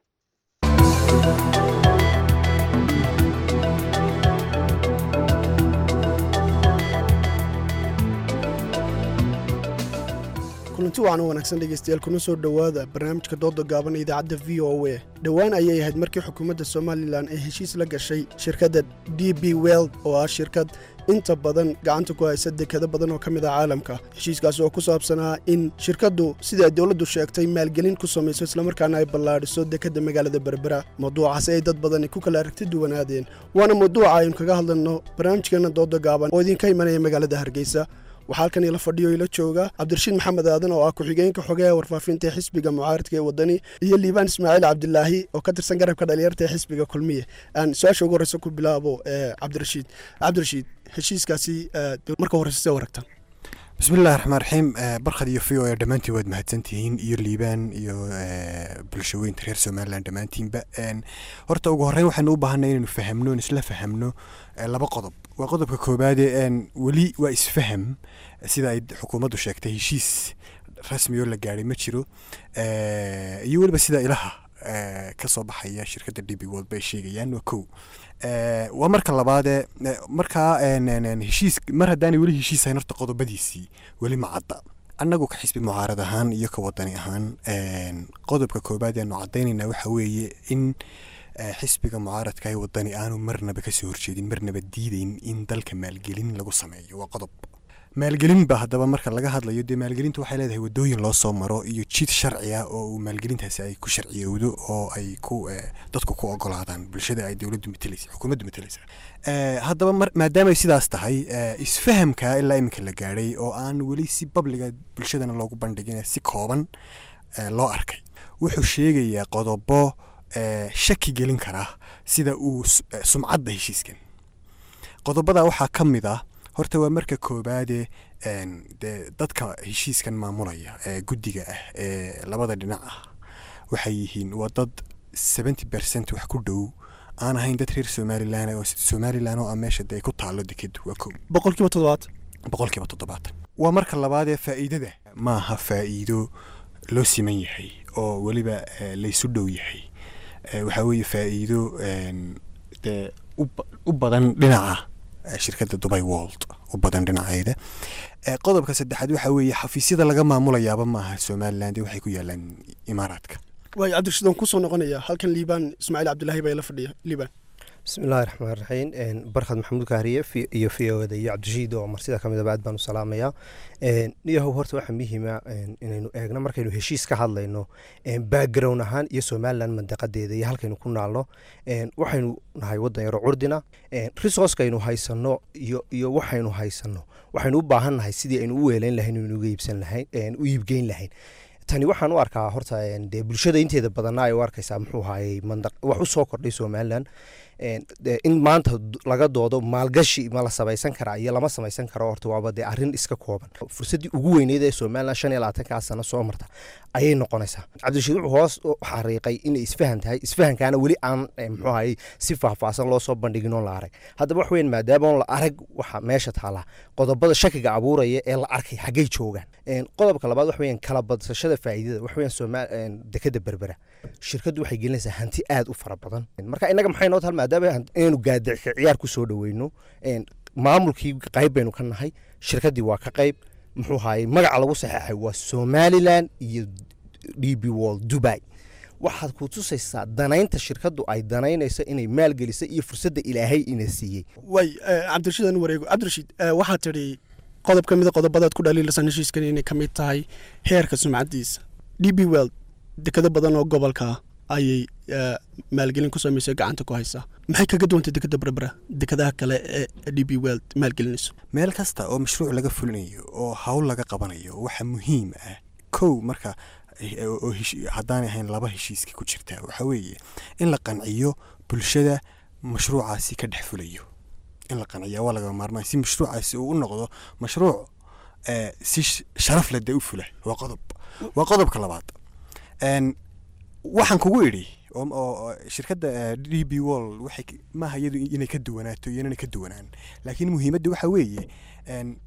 kulanti wacan u wanaagsan dhegeystayaal kuna soo dhowaada barnaamijka dooda gaaban ee idaacadda v o a dhowaan ayay ahayd markii xukuumadda somalilan ay heshiis la gashay shirkadda d b weld oo ah shirkad inta badan gacanta ku haysa dekado badan oo ka mid ah caalamka heshiiskaasi oo ku saabsanaa in shirkaddu sida ay dowladdu sheegtay maalgelin ku samayso islamarkaana ay ballaadhiso dekadda magaalada berbera mawduucaasi ay dad badani ku kala aragti duwanaadeen waana mawduuca aynu kaga hadlayno barnaamijkeenna dooda gaaban oo idinka imanaya magaalada hargeysa waxaa halkan ila fadhiyo ila jooga cabdirashiid maxamed aadan oo ah ku-xigeenka xogeha warfaafinta ee xisbiga mucaaradka ee wadani iyo liibaan ismaaciil cabdilaahi oo ka tirsan garabka dhalinyarta ee xisbiga kulmiye aan su-aasha ugu horeysa ku bilaabo cabdirashiid cabdirashiid heshiiskaasi marka horeysa see waragtaan bismillahi raxmaan raxiim barkhad iyo v o a dhammaantiin waad mahadsantihiin iyo liibaan iyo bulshaweynta reer somalilan dhammaantiinba horta ugu horreyn waxaanu u baahanay inaynu fahamno in isla fahamno laba qodob waa qodobka koobaade weli waa isfaham sida ay xukuumaddu sheegtay heshiis rasmi oo la gaadhay ma jiro iyo weliba sida ilaha ka soo baxaya shirkadda d b world bay sheegayaan waa kow waa marka labaadee markaa heshiis mar haddaanay weli heshiisahayn horta qodobadiisii weli ma cadda annagu ka xisbi mucaarad ahaan iyo ka wadani ahaan qodobka koobaad eanu caddaynayna waxa weeye in xisbiga mucaaradka ee wadani aanu marnaba kasoo horjeedin marnaba diideyn in dalka maalgelin lagu sameeyo waa qodob maalgelin ba haddaba marka laga hadlayo dee maalgelintu waxay leedahay wadooyin loo soo maro iyo jid sharci ah oo uu maalgelintaasi ay ku sharciyowdo oo ay ku dadku ku ogolaadaan bulshada ay dowladdu matalaysa xukuumaddu matalaysa haddaba maadaamay sidaas tahay isfahamka ilaa iminka la gaadhay oo aan weli si babliga bulshadana loogu bandhigin si kooban loo arkay wuxuu sheegayaa qodobo shaki gelin kara sida uu sumcadda heshiiskan qodobada waxaa ka mid ah horta waa marka koobaade dee dadka heshiiskan maamulaya ee guddiga ah ee labada dhinac ah waxay yihiin waa dad seventy percent wax ku dhow aan ahayn dad reer somalilan oo somalilan oo ah meesha dee ku taalo dekedu waa kow boqolkiiba toddobaatan boqolkiiba toddobaatan waa marka labaadee faa'iidada maaha faa'iido loo siman yahay oo weliba laysu dhow yahay waxaa weeye faa'iido dee u badan dhinaca shirkadda dubai world u badan dhinaceeda qodobka saddexaad waxaa weeye xafiisyada laga maamulayaaba maaha somalilan dee waxay ku yaalaan imaaraadka waay cabdirashiid waan kusoo noqonaya halkan liibaan ismaaciil cabdilaahi baa ila fadhiya liibaan bismillahi raxmaan raxiim barkhad maxamuud kaariye iyo v o da iyo cabdirashiid oo marsida ka midaba aad baan u salaamayaa niyahow horta waxaa muhiima inaynu eegno markaynu heshiis ka hadlayno background ahaan iyo somalilan mandaqadeeda iyo halkaynu ku naalno waxaynu nahay wadan yaro curdina resourcekaynu haysano iyo iyo waxaynu haysano waxaynu u baahan nahay sidii aynu u weelayn lahayn inaynu uga iibsan lahayn u iibgeyn lahayn tani waxaan u arkaa horta dee bulshada inteeda badanna ay u arkaysaa muxuu ahaayey mandaq wax u soo kordhay somalilan in maanta laga doodo maalgashi ma la samaysan karaa iyo lama samaysan karo horta waaba dee arrin iska kooban fursaddii ugu weyneyd ee somalilan shan iyo labaatankaa sano soo marta ayay noqonaysaa cabdirashiid wuxuu hoos xariiqay inay isfahan tahay isfahankaana weli aan muxuu ahaayey si faahfaahsan loo soo bandhigin oo la arag haddaba wax weyn maadaama on la arag waxa meesha taala qodobada shakiga abuuraya ee la arkay xaggay joogaan qodobka labaad wax weeyaan kala badsashada faa'iidada wax weeyaan somaa dekada berbera shirkaddu waxay gelinaysaa hanti aad u fara badan marka innaga maxay noo tahay maadaama inaynu gaadicka ciyaar ku soo dhoweyno maamulkii qayb baynu ka nahay shirkaddii waa ka qayb muxuu ahaayey magaca lagu saxeexay waa somalilan iyo d b world dubai waxaad ku tusaysaa danaynta shirkaddu ay danaynayso inay maalgelisa iyo fursadda ilaahay ina siiyey way cabdirashiid aan wareego cabdirashiid waxaad tidhi qodob ka mida qodobadaad ku dhaliilasan heshiiskan inay ka mid tahay heerka sumcaddiisa d b world dekado badan oo gobolka ayay maalgelin ku samaysay gacanta ku haysaa maxay kaga duwantay dekada berbera dekadaha kale ee d b world maalgelinayso meel kasta oo mashruuc laga fulinayo oo hawl laga qabanayo waxa muhiim ah kow marka haddaanay ahayn laba heshiiska ku jirta waxaa weeye in la qanciyo bulshada mashruucaasi ka dhex fulayo in la qanciya waa laga maarmaan si mashruucaasi uu u noqdo mashruuc si sharaf leh dee u fula waa qodob waa qodobka labaad waxaan kugu idhi oo shirkadda d b wall waxay maaha iyadu inay ka duwanaato iyo inana ka duwanaan laakiin muhiimadda waxa weeye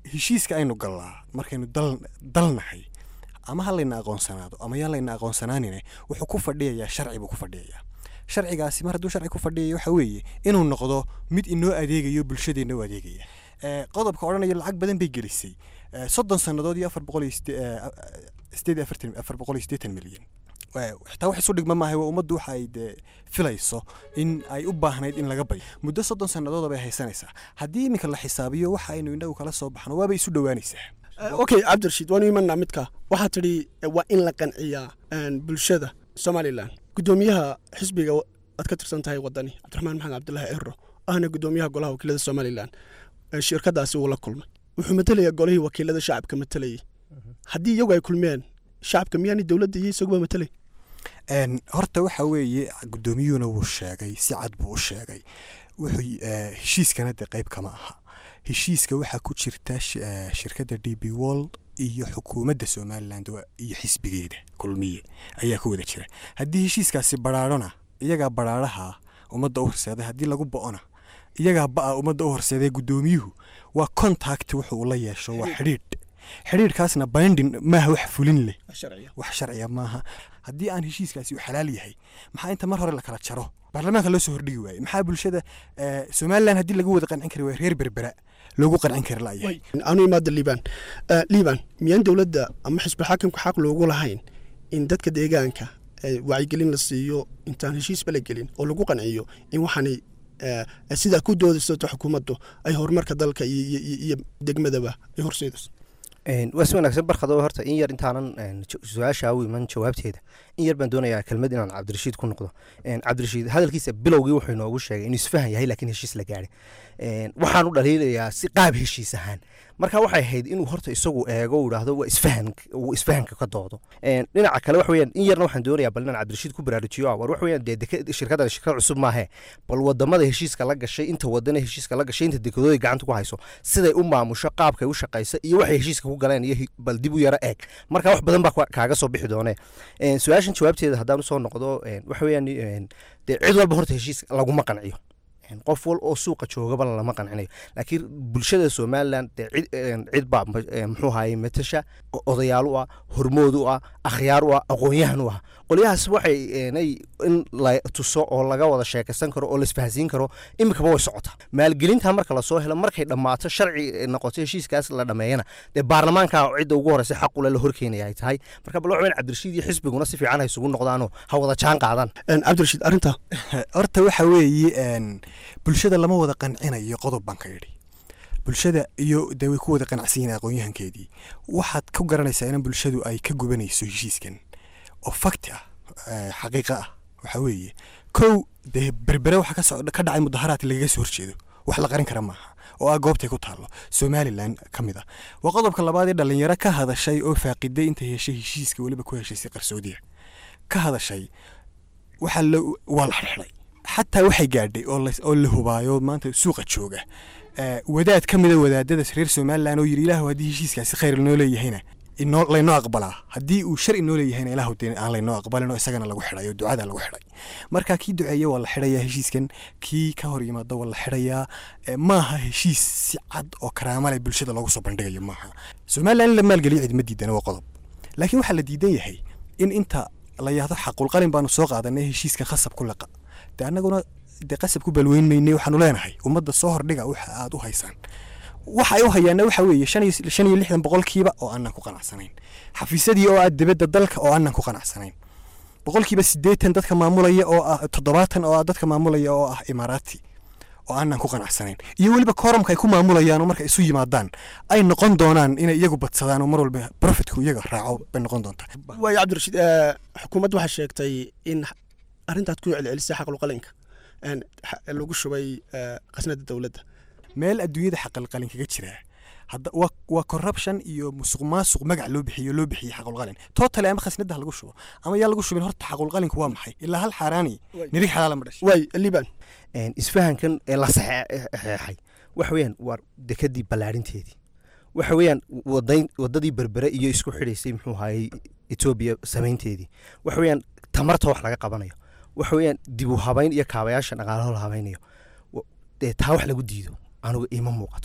heshiiska aynu gallaa markaynu dal dalnahay ama ha layna aqoonsanaado ama yaa layna aqoonsanaanine wuxuu ku fadhiyayaa sharci buu ku fadhiyayaa sharcigaasi mar hadduu sharci ku fadhiyayo waxa weeye inuu noqdo mid inoo adeegayo bulshadeenna u adeegaya Eh, qodobka odhanaya lacag badan bay gelisay Eh, soddon sannadood iyo afar boqol iyo side- eh, sideed iyo afartan afar boqol iyo siddeetan milyan Eh, xitaa wax isu dhigma maaha waa ummaddu waxa ay dee filayso in ay u baahnayd in laga bayo muddo soddon sannadood bay haysanaysaa haddii iminka la xisaabiyo waxa aynu indhagu kala soo baxno waabay isu dhowaanaysaa okay cabdirashiid waanu imanaa midka waxaa tidhi eh, waa in la qanciyaa een, bulshada somalilan guddoomiyaha xisbiga aad ka tirsan tahay wadani cabdiraxmaan maxamed cabdilaahi ciro ahna guddoomiyaha golaha wakiilada somalilan eh, shirkadaasi uu la kulmay wuxuu matelayaa golihii wakiilada shacabka matelayay haddii iyagu ay kulmeen shacabka miyaani dowladda iyo isaguba matelay Een, horta waxa weeye guddoomiyuhuna wuu sheegay si cad buu u sheegay wuxuu eh, heshiiskana de qayb kama aha heshiiska waxaa ku jirta sh- eh, shirkadda d b world iyo xukuumadda somaliland wa- iyo xisbigeeda kulmiye ayaa ku wada jira haddii heshiiskaasi baraarona iyagaa baraaraha ummadda u horseeday haddii lagu bo'ona iyagaa ba'a ummadda u horseeday guddoomiyuhu waa contact wuxuu ula yeesho waa xidhiidh xidhiidhkaasna binding maaha wax fulin leh wax sharciya maaha haddii aan heshiiskaasi u xalaal yahay maxaa inta mar hore la kala jaro baarlamaanka loo soo hordhigi waaye maxaa bulshada eh, somalilan haddii lagu wada qancin kari waaye reer berbera loogu qancin kari la'yahay anu imaada liibaan Eh, liibaan miyaan dowladda ama xisbul xaakimka xaq loogu lahayn in dadka deegaanka eh, wacyigelin la siiyo intaan heshiisba la gelin oo lagu qanciyo in waxaanay eh, eh, sidaa ku doodaysato xukuumaddu ay horumarka dalka iyo- iyo iyo- iyo degmadaba ay horseedayso Een, waa si wanaagsan barkado horta in yar intaanan een, ju- su-aasha u iman jawaabteeda in yar baan doonayaa kelmad inaan cabdirashiid ku noqdo Een, cabdirashiid hadalkiisa bilowgii wuxuu inoogu sheegay inuu isfahan yahay laakiin heshiis la gaadhay Een, waxaan u dhaliilayaa si qaab heshiis ahaan marka waxay ahayd inuu horta isagu eego uu idhaahdo waa isfahan uu isfahanka ka doodo Een, dhinaca kale waxa weeyaan in yarna waxaan doonayaa bal inaan cabdirashiid ku baraarujiyo ah, war waxa weeyaan dee deke- shirkaddan shirkad cusub maahe bal wadamada heshiiska la gashay inta wadana heshiiska la gashay inta dekedooda gacanta ku hayso siday u maamusho qaabkay u shaqaysa iyo waxay heshiiska ku galeen iyo hi- bal dib u yaro eeg marka wax badan baa kwa- kaaga soo bixi doone Een, su-aashan jawaabteeda haddaan usoo noqdo een, waxa weeyaan een, dee cid walba horta heshiis laguma qanciyo Een, qof wal oo suuqa joogaba lama qancinayo laakiin bulshada somalilan dee cid een, cid baa ma- een, muxuu ahaye matasha o- odayaal u ah hormood u ah akhyaar u ah aqoon-yahan u ah qolyahaas waxay eenay in la tuso oo laga wada sheekaysan karo oo la isfahansiin karo imikaba way socotaa maalgelinta marka lasoo helo markay dhammaato sharci eh, noqoto heshiiskaas la dhameeyana dee baarlamaanka cidda ugu horeysa xaq ule la horkeenaya ay tahay marka bal waxweyn cabdirashiid iyo xisbiguna si fiican ha isugu noqdaanoo ha wada jaan qaadaan cabdirashiid arrinta horta waxa weeye een, bulshada lama wada qancinayo qodob baan ka idhi bulshada iyo dee way ku wada qanacsan yihiin aqoon-yahankeedii waxaad ku garanaysaa in bulshadu ay ka gubanayso heshiiskan oo fakti ah eh, xaqiiqa ah waxa weeye kow dee berbere waxa ka socda ka dhacay mudaharaad lagaga soo horjeedo wax la qarin kara maaha oo ah goobtay ku taallo somalilan ka mid ah waa qodobka labaad ee dhalinyaro ka hadashay oo faaqiday intay heshay heshiiska weliba ku heshay si qarsoodiya ka hadashay waxaa la waa la xidhay xataa waxay gaadhay oo la- oo la hubaayo maanta suuqa jooga Eh, wadaad ka mida wadaadada reer somalilan oo yidhi ilaahu haddii heshiiskaasi khayr inoo leeyahayna inoo laynoo aqbalaa haddii uu shar inoo leeyahayna ilaahu dee aan laynoo aqbalin oo isagana lagu xidhay oo ducada lagu xidhay marka kii duceeya waa la xidhayaa heshiiskan kii ka hor yimaada waa la xidhayaa Eh, maaha heshiis si cad oo karaama leh bulshada loogu soo bandhigayo maaha somalilan in la maalgeliyo cid ma diidana waa qodob laakiin waxaa la diidan yahay in inta la yahdo xaqulqalin baanu soo qaadanay heshiiskan khasab ku laqa de annaguna dee qasab ku balweyn maynay waxaanu leenahay ummadda soo hordhiga waxa aad u haysaan waxa ay u hayaana waxa weeye shan iyo shan iyo lixdan boqolkiiba oo aanan ku qanacsanayn xafiisadii oo ah dibadda dalka oo aanan ku qanacsanayn boqolkiiba siddeetan dadka maamulaya oo ah toddobaatan oo ah dadka maamulaya oo ah imaaraati oo aanan ku qanacsanayn iyo weliba koorumka ay ku maamulayaan oo marka isu yimaadaan ay noqon doonaan inay iyagu badsadaan oo mar walba profitku iyaga raaco bay noqon doontaa waayo cabdirashiid eh, xukuumaddu waxay sheegtay in arrintaad ku celcelisay xaqulqalinka een, xa- lagu shubay eh, khasnada dowladda meel adduunyada xaqalqalin kaga jira hadda waa waa corruption iyo musuq maasuq magac loo bixiyo loo bixiyey xaqulqalin totally ama khasnada ha lagu shubo ama yaa lagu shubin horta xaqulqalinku waa maxay ilaa hal xaaraani nirig xalaala ma dhashay waay liban Een, isfahankan ee la saxeexay waxa weeyaan waa dekadii ballaarinteedii waxa weeyaan wadayn wadadii berbere iyo isku xidhaysay muxuu ahaayey etoobiya samaynteedii waxa weeyaan tamarta wax laga qabanayo waxa weeyaan dib u habayn iyo kaabayaasha dhaqaalaho la habaynayo Wa- dee taa wax lagu diido anugu iima muuqato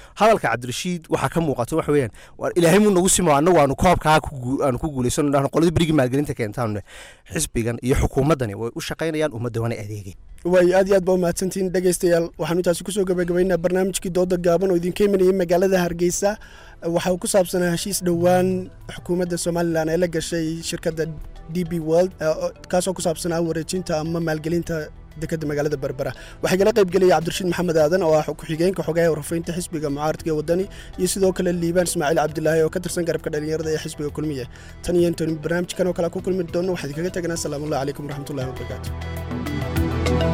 hadalka cabdirashiid waxaa ka muuqata waxa weeyaan war ilaahay muu nagu simo annagu aanu koobkaa ku guu- aanu ku guulaysano dhahno qoladii berigii maalgelinta keentaanne xisbigan iyo xukuumaddani way u shaqaynayaan ummadda waana adeegeen waayo aad iyo aad baa umahadsantihiin dhegaystayaal waxaanu intaasi kusoo gabagabaynaa barnaamijkii dooda gaaban oo idinka imanayay magaalada hargeysa waxa uu ku saabsanaa heshiis dhowaan xukuumadda somalilan ee la gashay shirkadda d b world eh, oo- kaasoo ku saabsanaa wareejinta ama maalgelinta dekadda magaalada berbera waxaa igala qayb gelaya cabdirashiid maxamed aadan oo ah ku-xigeenka xogaha warfaynta xisbiga mucaaradka ee wadani iyo sidoo kale liibaan ismaaciil cabdilaahi oo ka tirsan garabka dhalinyarada ee xisbiga kulmiye tan iyo intaanu barnaamijkan oo kale ku kulmi doono waxaan idinkaga teganaa salaamullahi calaykum waraxmatullahi wabarakaatu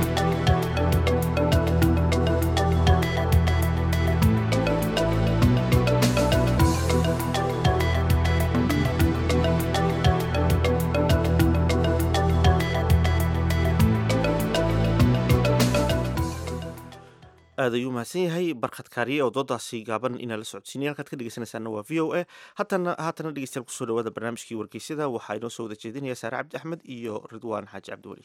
aad ayuu mahadsan yahay barkhad kaariye oo doodaasi gaaban inaa la socodsiinaya halkaad ka dhegeysanaysaana waa v o a haatana haatana dhegeystayaal kusoo dhawaada barnaamijkii wargeysyada waxaa inoo soo wada jeedinaya saare cabdi axmed iyo ridwaan xaaji cabdiweli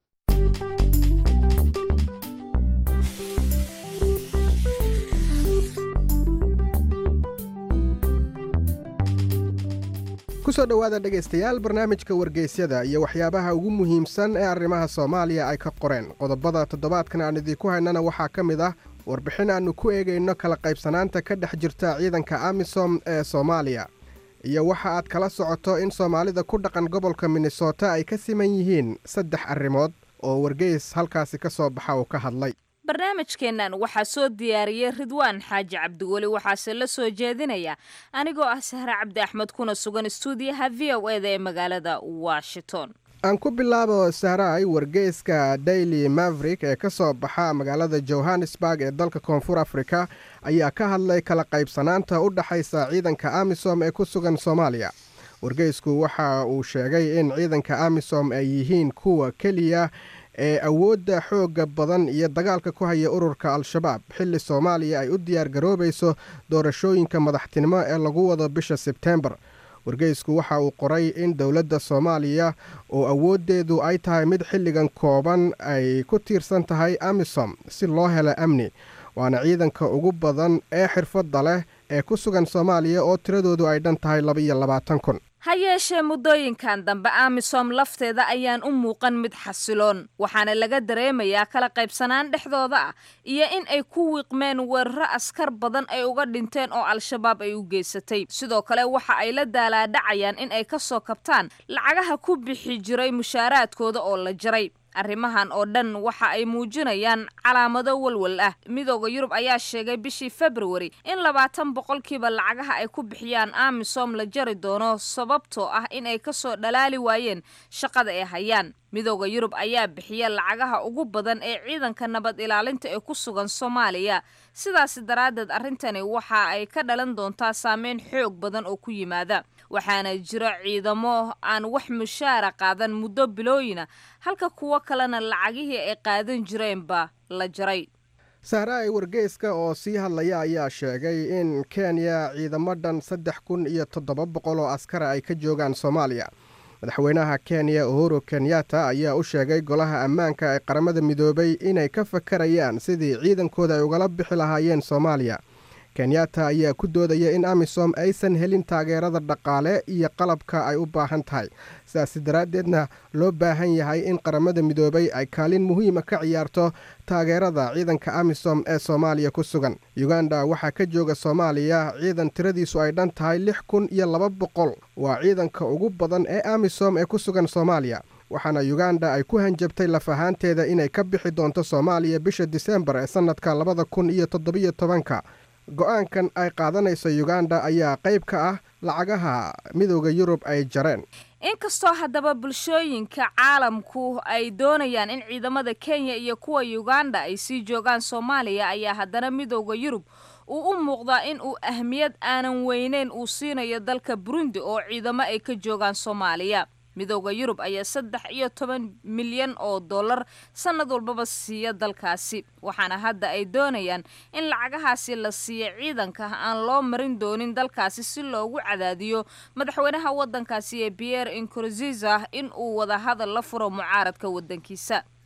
kusoo dhowaada dhegaystayaal barnaamijka wargeysyada iyo waxyaabaha ugu muhiimsan ee arrimaha soomaaliya ay ka qoreen qodobada toddobaadkan aan idinku haynana waxaa ka mid ah warbixin aannu ku eegayno kala qaybsanaanta ka dhex jirta ciidanka amisom ee soomaaliya iyo waxa aad kala socoto in soomaalida ku dhaqan gobolka minnesota ay ka siman yihiin saddex arrimood oo wargeys halkaasi ka soo baxa uu ka hadlay barnaamijkeennan waxaa soo diyaariyey ridwaan xaaji cabdiweli waxaase la soo jeedinaya anigoo ah sahre cabdi axmed kuna sugan stuudiyaha v o e da ee magaalada washington aan ku bilaabo sahraay wargeyska daily maverick ee ka soo baxa magaalada johannesburg ee dalka koonfur afrika ayaa ka hadlay kala qaybsanaanta u dhaxaysa ciidanka amisom ee ku sugan soomaaliya wargeysku waxa uu sheegay in ciidanka amisom ay yihiin kuwa keliya ee awoodda xoogga badan iyo dagaalka ku haya ururka al-shabaab xilli soomaaliya ay u diyaar garoobayso doorashooyinka madaxtinimo ee lagu wado bisha sebteembar wargeysku waxa uu qoray in dowladda soomaaliya oo awooddeedu ay tahay mid xilligan kooban ay ku tiirsan tahay amisom si loo helo amni waana ciidanka ugu badan ee xirfadda leh ee ku sugan soomaaliya oo tiradoodu ay dhan tahay laba-iyo labaatan kun ha yeeshee muddooyinkan dambe amisom lafteeda ayaan u muuqan mid xasiloon waxaana laga dareemayaa kala qaybsanaan dhexdooda ah iyo in ay ku wiiqmeen weeraro askar badan ay uga dhinteen oo al-shabaab ay u geysatay sidoo kale waxa ay la daalaadhacayaan in ay ka soo kabtaan lacagaha ku bixi jiray mushaaraadkooda oo la jaray arrimahan oo dhan waxa ay muujinayaan calaamado walwal ah midooda yurub ayaa sheegay bishii februari in labaatan boqolkiiba lacagaha ay ku bixiyaan amisom la jari doono sababtoo ah in ay kasoo dhalaali waayeen shaqada ay hayaan midooda yurub ayaa bixiya lacagaha ugu badan ee ciidanka nabad ilaalinta ee ku sugan soomaaliya sidaasi daraaddeed arrintani waxa ay ka dhalan doontaa saameyn xoog badan oo ku yimaada waxaana jiro ciidamo aan wax mushaara qaadan muddo bilooyina halka kuwo kalena lacagihii ay qaadan jireenba la jaray sahraay wargeyska oo sii hadlaya ayaa sheegay in kenya ciidamo dhan saddex kun iyo toddoba boqol oo askara ay ka joogaan soomaaliya madaxweynaha kenya uhuru kenyatta ayaa u sheegay golaha ammaanka ee qaramada midoobay inay ka fakarayaan sidii ciidankooda ay ugala bixi lahaayeen soomaaliya kenyatta ayaa ku doodaya in amisom aysan helin taageerada dhaqaale iyo qalabka ay u baahan tahay sidaasi daraaddeedna loo baahan yahay in qaramada midoobay ay kaalin muhiima ka ciyaarto taageerada ciidanka amisom ee soomaaliya ku sugan uganda waxaa ka jooga soomaaliya ciidan tiradiisu ay dhan tahay lix kun iyo laba boqol waa ciidanka ugu badan ee amisom ee ku sugan soomaaliya waxaana uganda ay ku hanjabtay laf ahaanteeda inay ka bixi doonto soomaaliya bisha disembar ee sannadka labada kun iyo toddobiyo tobanka go-aankan ay qaadanayso uganda ayaa qayb ka ah lacagaha midooda yurub ay jareen inkastoo haddaba bulshooyinka caalamku ay doonayaan in ciidamada kenya iyo kuwa uganda ay sii joogaan soomaaliya ayaa haddana midooda yurub uu u muuqdaa in uu ahmiyad aanan weyneyn uu siinayo dalka burundi oo ciidamo ay ka joogaan soomaaliya midooda yurub ayaa saddex iyo toban milyan oo dollar sannad walbaba siiya dalkaasi waxaana hadda ay doonayaan in lacagahaasi la siiya ciidanka aan loo marin doonin dalkaasi si loogu cadaadiyo madaxweynaha waddankaasi ee pierre inkurziza in uu wadahadal la furo mucaaradka waddankiisa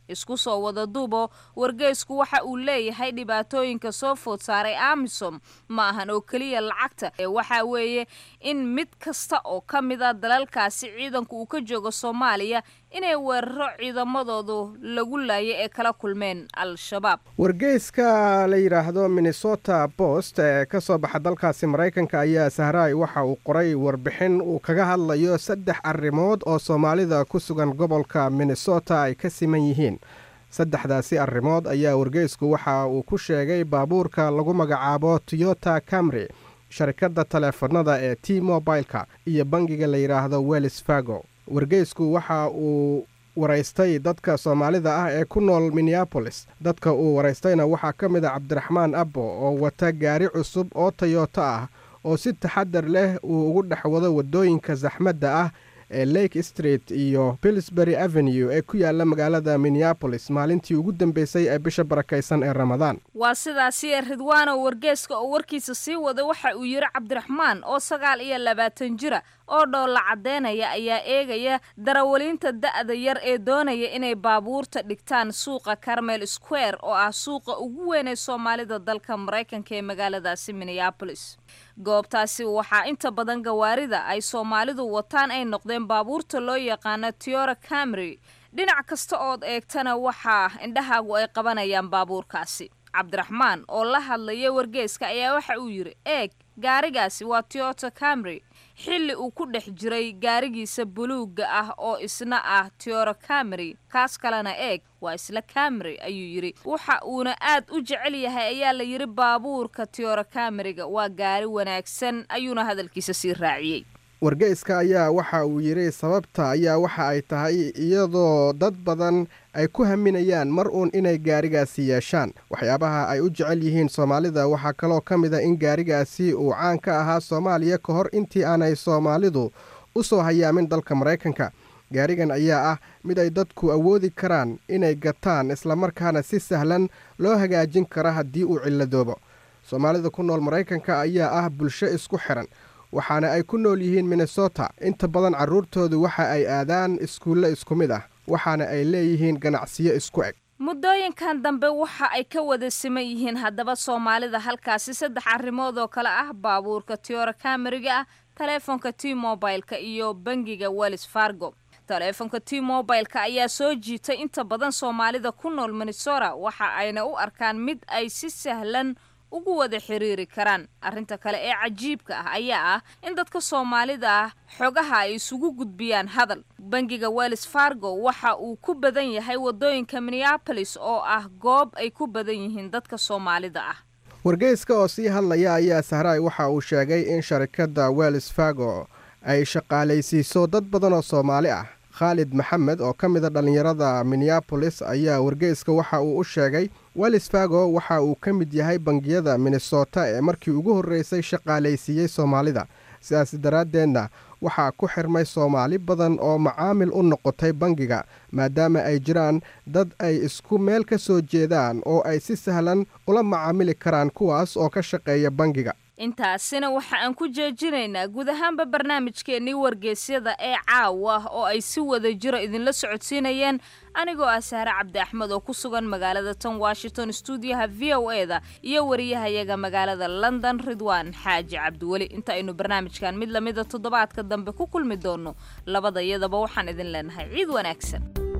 isku soo wada duubo wargeysku waxa uu leeyahay dhibaatooyinka soo food saaray amisom ma ahan oo keliya lacagta ee waxa weeye in mid kasta oo ka mid a dalalkaasi ciidanku uu ka joogo soomaaliya inay weeraro ciidamadoodu lagu laayay ee kala kulmeen al-shabaab wargeyska la yidhaahdo minnesota post ee ka soo baxa dalkaasi maraykanka ayaa sahraay waxa uu qoray warbixin uu kaga hadlayo saddex arrimood oo soomaalida ku sugan gobolka minnesota ay ka siman yihiin saddexdaasi arrimood ayaa wargeysku waxa uu ku sheegay baabuurka lagu magacaabo toyota camry sharikadda taleefanada ee t mobileka iyo bangiga la yidhaahdo wells fargo wargeysku waxa uu waraystay dadka soomaalida ah ee ku nool minneabolis dadka uu waraystayna waxaa ka mid a cabdiraxmaan abbo oo wata gaari cusub oo tayoto ah oo si taxadar leh uu ugu dhex wado waddooyinka saxmadda ah ee lake street iyo pillsbury avenue ee ku yaala magaalada minneabolis maalintii ugu dambeysay ee bisha barakaysan ee ramadaan waa sidaasi ee ridwaano wargeeska oo warkiisa sii wada waxa uu yidhi cabdiraxmaan oo sagaal iyo labaatan jira oo dhoolla caddeynaya ayaa eegaya darawaliinta da'da yar ee doonaya inay baabuurta dhigtaan suuqa carmel square oo ah suuqa ugu weyn ee soomaalida dalka maraykanka ee magaaladaasi minneabolis goobtaasi waxaa inta badan gawaarida ay soomaalidu wataan ay noqdeen baabuurta loo yaqaano tiora camry dhinac kasta ood eegtana waxaa indhahaagu ay qabanayaan baabuurkaasi cabdiraxmaan oo la hadlaya wargeeska ayaa waxa uu yidhi eeg gaarigaasi waa toyota camry xilli uu ku dhex jiray gaarigiisa buluugga ah oo isna ah tiora camry kaas kalena eeg waa isla camry ayuu yidhi waxa uuna aad u jecel yahay ayaa la yidhi baabuurka tiora camryga waa gaari wanaagsan ayuuna hadalkiisa sii raaciyey wargeyska ayaa waxa uu yidhi sababta ayaa waxa ay tahay iyadoo dad badan ay ku haminayaan mar uun inay gaarigaasi yeeshaan waxyaabaha ay u jecel yihiin soomaalida waxaa kaloo ka mid a in gaarigaasi uu caan ka ahaa soomaaliya ka hor intii aanay soomaalidu u soo hayaamin dalka maraykanka gaarigan ayaa ah mid ay dadku awoodi karaan inay gataan islamarkaana si sahlan loo hagaajin kara haddii uu cilladoobo soomaalida ku nool maraykanka ayaa ah bulsho isku xiran waxaana ay ku nool yihiin minnesota inta badan carruurtoodu waxa ay aadaan iskuulle isku mid ah waxaana ay leeyihiin ganacsiyo isku eg muddooyinkan dambe waxa ay ka wada siman yihiin haddaba soomaalida halkaasi saddex arrimood oo kale ah baabuurka tiora cameriga ah taleefonka t mobileka iyo bangiga wells fargo taleefonka t mobileka ayaa soo jiitay inta badan soomaalida ku nool minnesota waxa ayna u arkaan mid ay si sahlan ugu wada xiriiri karaan arrinta kale ee cajiibka ah ayaa ah in dadka soomaalida ah xogaha ay isugu gudbiyaan hadal bangiga wells fargo waxa uu ku badan yahay waddooyinka minneabolis oo ah goob ay ku badan yihiin dadka soomaalida ah wargeyska oo sii hadlaya ayaa sahraay waxa uu sheegay in sharikadda wells fargo ay shaqaalaysiiso dad badan oo soomaali ah khaalid maxamed oo ka mid a dhallinyarada minneabolis ayaa wargeyska waxa uu u sheegay wells fargo waxa uu ka mid yahay bangiyada minnesota ee markii ugu horreysay shaqaalaysiiyey soomaalida sidaas daraaddeedna waxaa ku xirmay soomaali badan oo macaamil u noqotay bangiga maadaama ay jiraan dad ay isku meel ka soo jeedaan oo ay si sahlan ula macaamili karaan kuwaas oo ka shaqeeya bangiga intaasina waxa aan ku jeejinaynaa guud ahaanba barnaamijkeennii wargeysyada ee caawa oo ay si wada jiro idinla socodsiinayeen anigoo ah sahre cabdi axmed oo ku sugan magaalada tan washington stuudiyaha v o e da iyo wariyahayaga magaalada london ridwaan xaaji cabdiweli inta aynu barnaamijkan mid lamida toddobaadka dambe ku kulmi doonno labada iyadaba waxaan idin leenahay ciid wanaagsan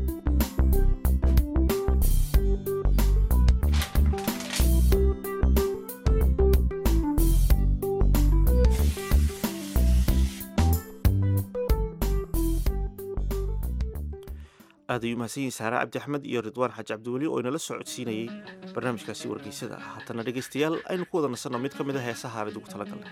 aad ayuu mahadsan yihin saare cabdi axmed iyo ridwaan xaaji cabdiweli oo inala soo codsiinayey barnaamijkaasi wargeysada haatana dhegaystayaal aynu ku wada nasanno mid ka mid a heesaha aan idigu talagalnay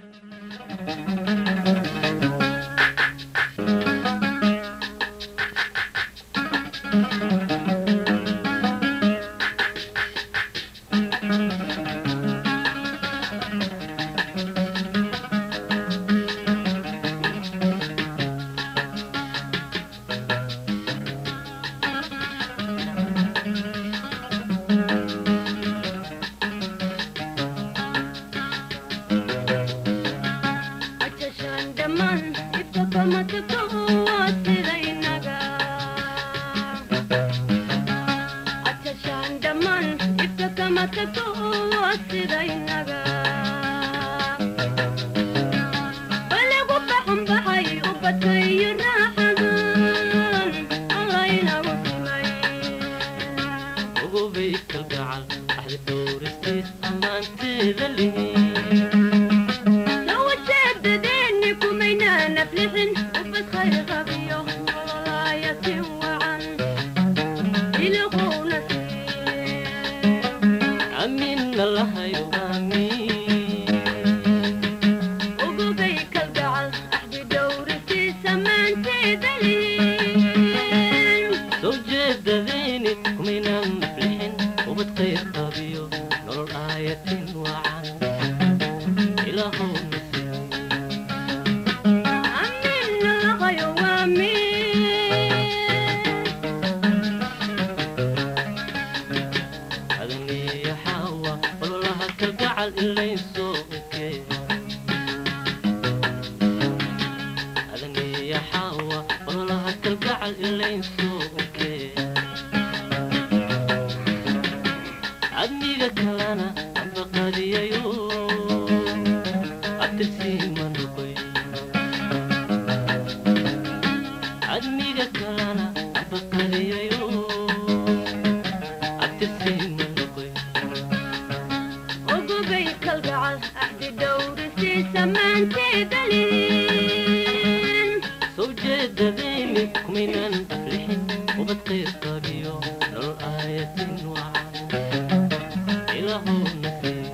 sowjeedadayni kumaynan aflixin ubad qayr qabiyo nolol aayatin wacan ilaahuna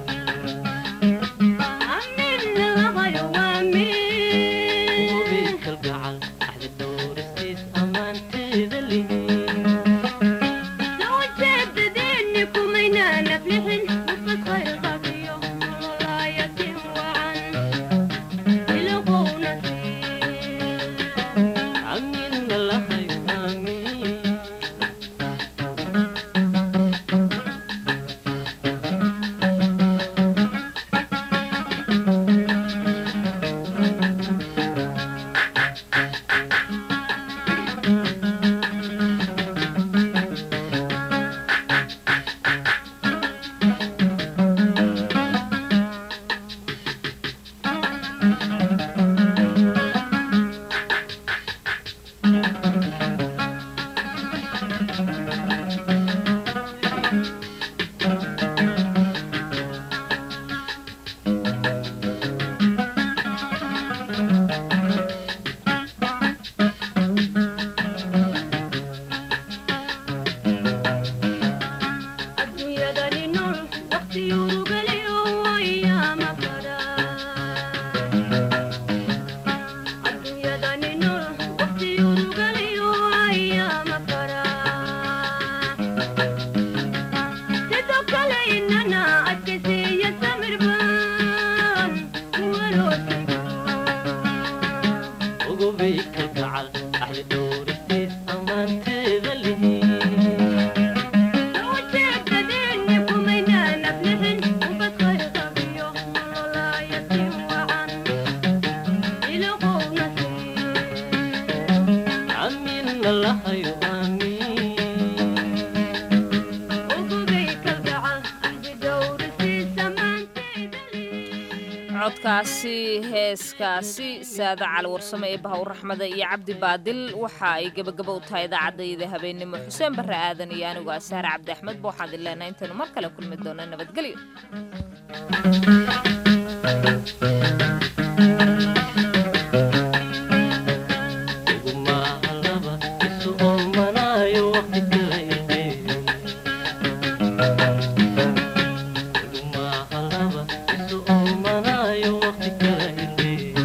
ubi kalgacal axdi dhowristiis ammaanteeda lihin ugubay kalgacal axdi dhowristiis ammaanteeda lihin amina lahayo codkaasi heeskaasi saada cali warsame ee bahaw raxmada iyo cabdi baadil waxa ay gebagaba u tahay idaacadayda habeennimo xuseen barre aadan iyo anigu asaare cabdi axmed ba waxaan idin leenahay intaynu mar kale kulmi doona nabadgelyo ugumahalaba isu oomanayo waqti kala ilmeeyo ugumahalaba isu oomanayo waqti kala ilmeeyo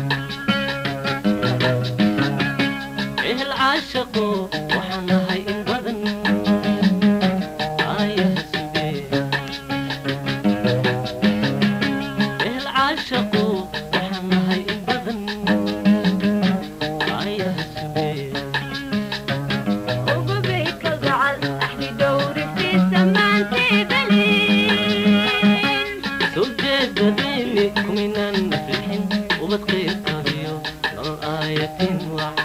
ehel caashaqo waxaan nahay in badan ayaha sugee ehel caashaqo waxaan nahay in badan ayaha sugee sowjeedadayni kumaynan naflixin ubad qayr qabiyo nolol aayatin wacan